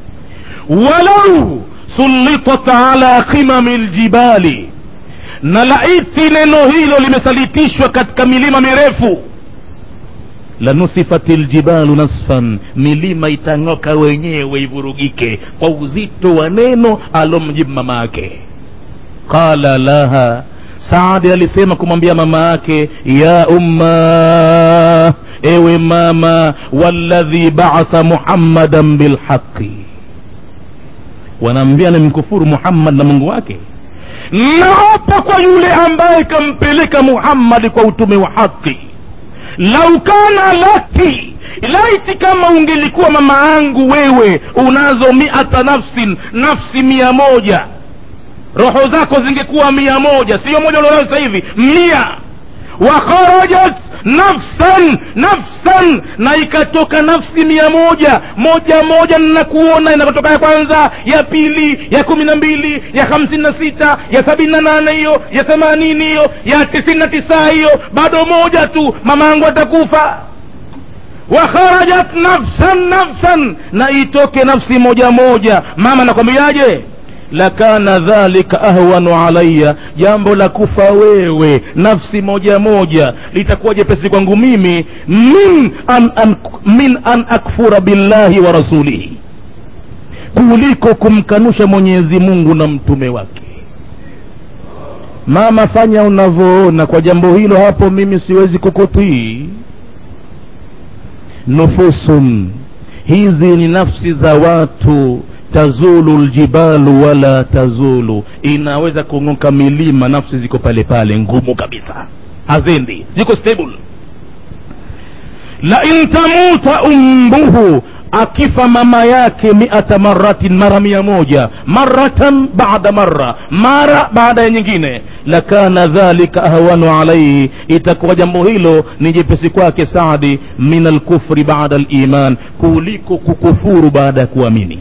[SPEAKER 4] walau sulitat ala qimami ljibali na laiti neno hilo limesalitishwa katika milima mirefu lanusifat ljibalu nasfan milima itang'oka wenyewe ivurugike kwa uzito wa neno alomjibu mama yake qala laha saadi alisema kumwambia mama yake ya umma ewe mama walladhi baatha muhammadan bilhaqi wanaambia nimkufuru muhammad na mungu wake naapa kwa yule ambaye kampeleka muhammadi kwa utume wa haki lau kana laki laiti kama ungelikuwa mama yangu wewe unazo miata nafsin nafsi mia moja roho zako zingekuwa mia moja sio moja ulionayo sasa hivi mia wa kharajat nafsan nafsan na ikatoka nafsi mia moja moja moja ninakuona inakotoka ya kwanza ya pili ya kumi na mbili ya hamsini na sita ya sabini na nane hiyo ya themanini hiyo ya tisini na tisa hiyo bado moja tu mama yangu atakufa wa kharajat nafsan nafsan na itoke nafsi moja moja mama nakwambiaje lakana dhalika ahwanu alaya jambo la kufa wewe nafsi moja moja litakuwa jepesi kwangu mimi min an, an, min an akfura billahi wa rasulihi kuliko kumkanusha mwenyezi mungu na mtume wake mama fanya unavyoona kwa jambo hilo hapo mimi siwezi kukutii nufusun hizi ni nafsi za watu tazulu ljibalu wala tazulu inaweza kung'oka milima nafsi ziko pale pale ngumu kabisa hazendi ziko stable la in tamuta umbuhu akifa mama yake miata maratin mara mia moja maratan bada mara mara baada ya nyingine lakana dhalika ahwanu alaihi itakuwa jambo hilo ni jepesi kwake saadi min alkufri bada liman kuliko kukufuru baada ya kuamini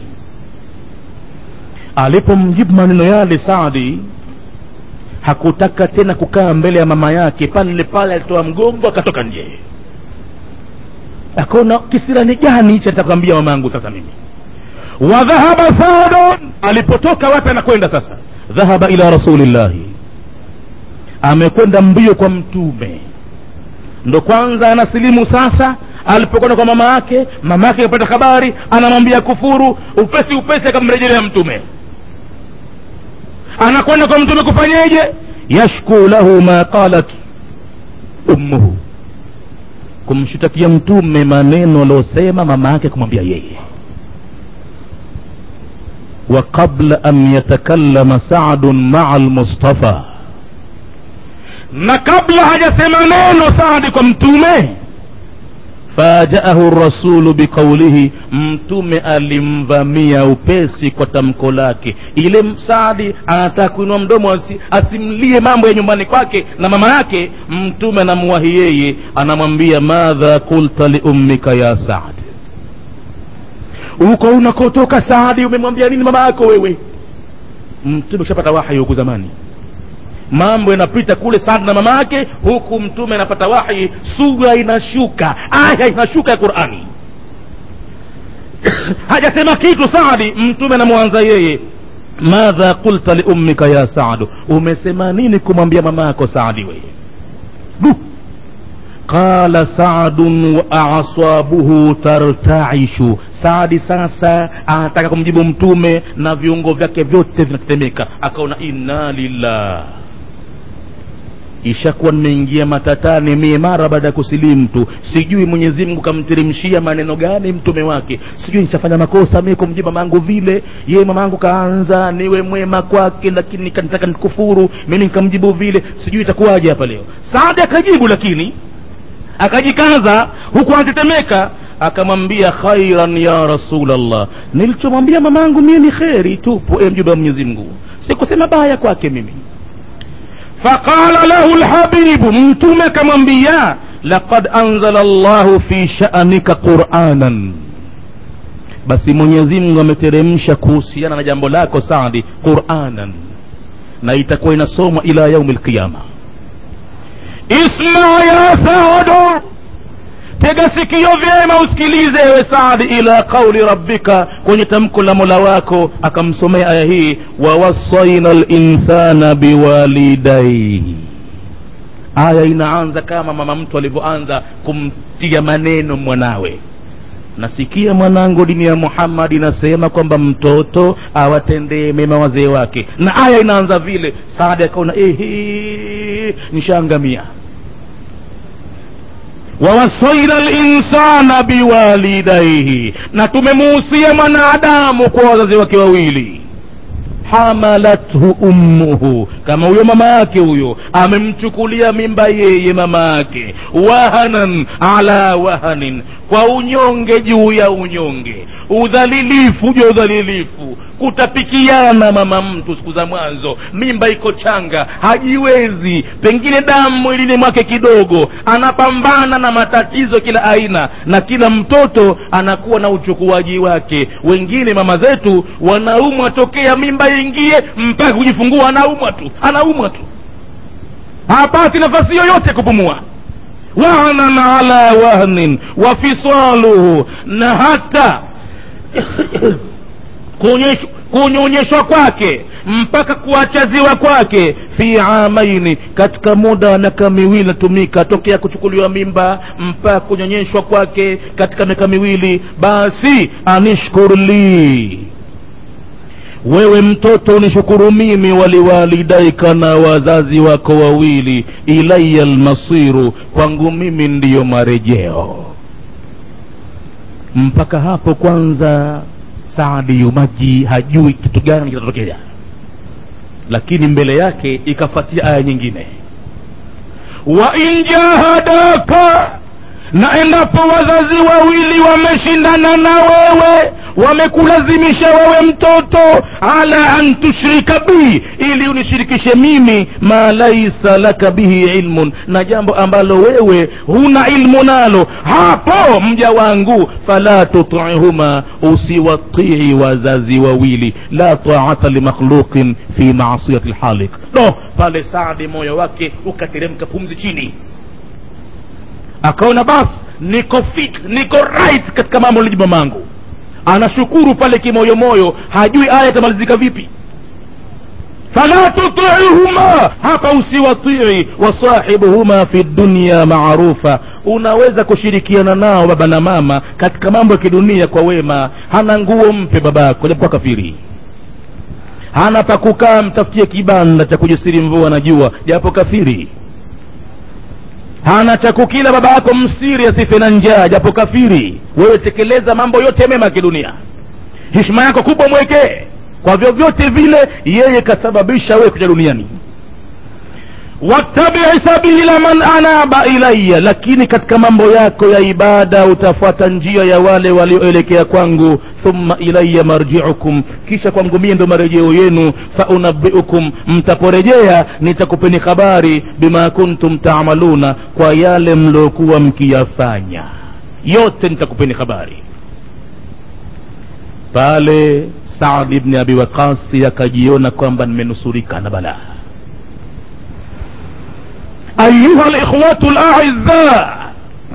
[SPEAKER 4] alipomjibu maneno yale saadi hakutaka tena kukaa mbele ya mama yake pale pale alitoa mgongo akatoka nje akaona kisirani gani hichi nitakwambia mama yangu sasa mimi wa dhahaba sadun alipotoka wapi anakwenda sasa dhahaba ila rasulillahi amekwenda mbio kwa mtume ndo kwanza anasilimu sasa alipokwenda kwa mama yake mama yake akapata habari anamwambia kufuru upesi upesi akamrejelea mtume anakwenda kwa mtume kufanyeje yashku lahu ma qalat ummuhu kumshitakia mtume maneno aliosema mama yake kumwambia yeye wa qabla an yatakallama sadun maa lmustafa na kabla hajasema neno saadi kwa mtume fajaahu rasulu biqaulihi mtume alimvamia upesi kwa tamko lake ile saadi anataka kuinua mdomo asi, asimlie mambo ya nyumbani kwake na mama yake mtume anamwahi yeye anamwambia madha kulta liummika ya saad uko unakotoka saadi umemwambia nini mama yako wewe mtume ushapata wahi huku zamani mambo yanapita kule Saad na mama yake, huku mtume anapata wahi, sura inashuka, aya inashuka ya Qurani. hajasema kitu Saadi, mtume anamwanza yeye, madha qulta liummika ya Saadu, umesema nini kumwambia mama yako Saadi wewe? Du, qala saadun wa asabuhu tartaishu saadi sasa anataka kumjibu mtume na viungo vyake vyote vinatetemeka akaona inna lillah ishakuwa nimeingia matatani mie mara baada ya kusilimu tu sijui mwenyezi mungu kamteremshia maneno gani mtume wake sijui nishafanya makosa mie kumjibu mamangu vile ye mamangu kaanza niwe mwema kwake lakini kanitaka nikufuru mimi nikamjibu vile sijui itakuwaje hapa leo saadi akajibu lakini akajikaza huku anatetemeka akamwambia khairan ya rasulallah nilichomwambia mamangu mie ni kheri tupu e mjumbe wa mwenyezi mungu sikusema baya kwake mimi faqala lahu lhabibu mtume akamwambia laqad anzala llahu fi sha'nika quranan basi mwenyezi mungu ameteremsha kuhusiana na jambo lako sadi quranan na itakuwa inasomwa ila yaumi lqiyama isma ya saadu tega sikio vyema usikilize ewe saadi ila qauli rabbika kwenye tamko la mola wako akamsomea aya hii wawassaina linsana biwalidaihi aya inaanza kama mama mtu alivyoanza kumtia maneno mwanawe nasikia mwanangu dini ya muhammad inasema kwamba mtoto awatendee mema wazee wake na aya inaanza vile saadi akaona ehe nishaangamia wawasaina linsana biwalidaihi na tumemuhusia mwanadamu kwa wazazi wake wawili hamalathu ummuhu kama huyo mama yake huyo amemchukulia mimba yeye mama yake wahanan ala wahanin kwa unyonge juu ya unyonge udhalilifu juu ya udhalilifu kutapikiana mama mtu siku za mwanzo mimba iko changa hajiwezi pengine damu mwilini mwake kidogo anapambana na matatizo kila aina na kila mtoto anakuwa na uchukuaji wake wengine mama zetu wanaumwa tokea mimba ingie mpaka kujifungua anaumwa tu anaumwa tu hapati nafasi yoyote kupumua wahnan ala wahnin wa fisaluhu na hata kunyonyeshwa kwake mpaka kuachaziwa kwake fi amaini katika muda wa miaka miwili natumika tokea kuchukuliwa mimba mpaka kunyonyeshwa kwake katika miaka miwili basi anishkur li wewe mtoto unishukuru mimi waliwalidaika na wazazi wako wawili ilaya lmasiru kwangu mimi ndiyo marejeo mpaka hapo kwanza saadi yumaji hajui kitu gani kitatokea lakini mbele yake ikafuatia aya nyingine wa in jahadaka na endapo wazazi wawili wameshindana na wewe wamekulazimisha wewe mtoto ala an tushrika bi ili unishirikishe mimi ma laisa laka bihi ilmun na jambo ambalo wewe huna ilmu nalo hapo mja wangu fala tutihuma usiwatii wazazi wawili la taata limakhluqin fi maasiyati lhalik no pale saadi moyo wake ukateremka pumzi chini akaona basi niko fit niko right katika mambo liji mamangu anashukuru pale kimoyomoyo hajui aya itamalizika vipi fala tutiihuma hapa usiwatii wasahibuhuma fi dunya maarufa unaweza kushirikiana nao baba na mama katika mambo ya kidunia kwa wema hana nguo mpe babako japokuwa kafiri hana pa kukaa mtafutie kibanda cha kujisiri mvua na jua japo kafiri hana cha kukila baba yako mstiri asife na njaa japo kafiri wewe tekeleza mambo yote mema ya kidunia heshima yako kubwa mwekee kwa vyovyote vile yeye kasababisha wewe kuja duniani wattabii sabila man anaba ilaya lakini katika mambo yako ya ibada utafuata njia ya wale walioelekea kwangu thumma ilaya marjiukum kisha kwangu mie ndo marejeo yenu faunabiukum mtaporejea nitakupeni habari bima kuntum taamaluna kwa yale mliokuwa mkiyafanya yote nitakupeni habari pale saad ibni abi waqasi akajiona kwamba nimenusurika na balaa أيها الإخوة الأعزاء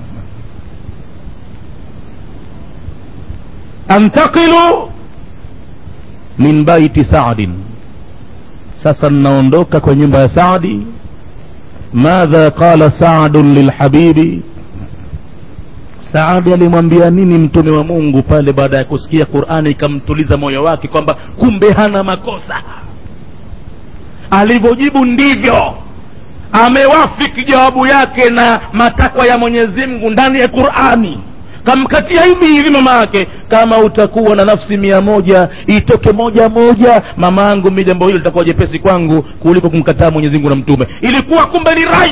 [SPEAKER 4] أنتقل من بيت سعد sasa ninaondoka kwa nyumba ya saadi madha qala saadun lilhabibi saadi alimwambia nini mtume wa mungu pale baada ya kusikia qurani ikamtuliza moyo wake kwamba kumbe hana makosa alivyojibu ndivyo amewafiki jawabu yake na matakwa ya mwenyezi mungu ndani ya qurani kamkatia hivi hivi mama yake kama utakuwa na nafsi mia moja itoke moja moja mama yangu mi jambo hilo litakuwa jepesi kwangu kuliko kumkataa mwenyezi mungu na mtume ilikuwa kumbe ni right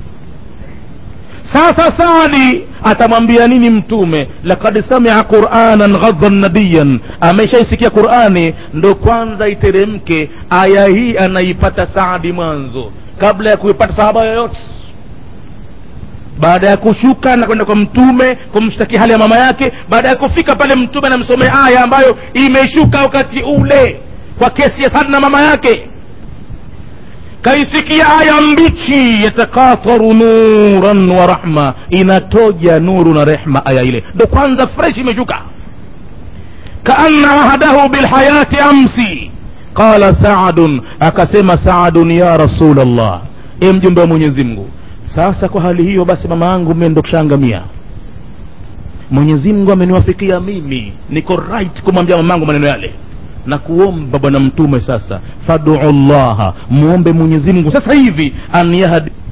[SPEAKER 4] sasa sadi atamwambia nini mtume lakad samia quranan ghadhan nabiyan ameshaisikia qurani ndo kwanza iteremke aya hii anaipata saadi mwanzo kabla ya kuipata sahaba yoyote baada ya kushuka na kwenda kwa mtume kumshtaki hali ya mama yake baada ya kufika pale mtume anamsomea aya ambayo imeshuka wakati ule kwa kesi ya sadi na mama yake kaisikia aya mbichi yatakataru nuran wa rahma inatoja nuru na rehma aya ile ndo kwanza fresh imeshuka kaanna ahadahu bilhayati amsi qala saadun akasema saadun ya rasul allah e mjumbe wa mwenyezi mungu sasa kwa hali hiyo basi mama yangu mie ndo kushaangamia mwenyezi mungu ameniwafikia mimi niko right kumwambia mamangu maneno yale na kuomba bwana mtume sasa faduu llaha muombe mwenyezi mungu sasa hivi an yahdi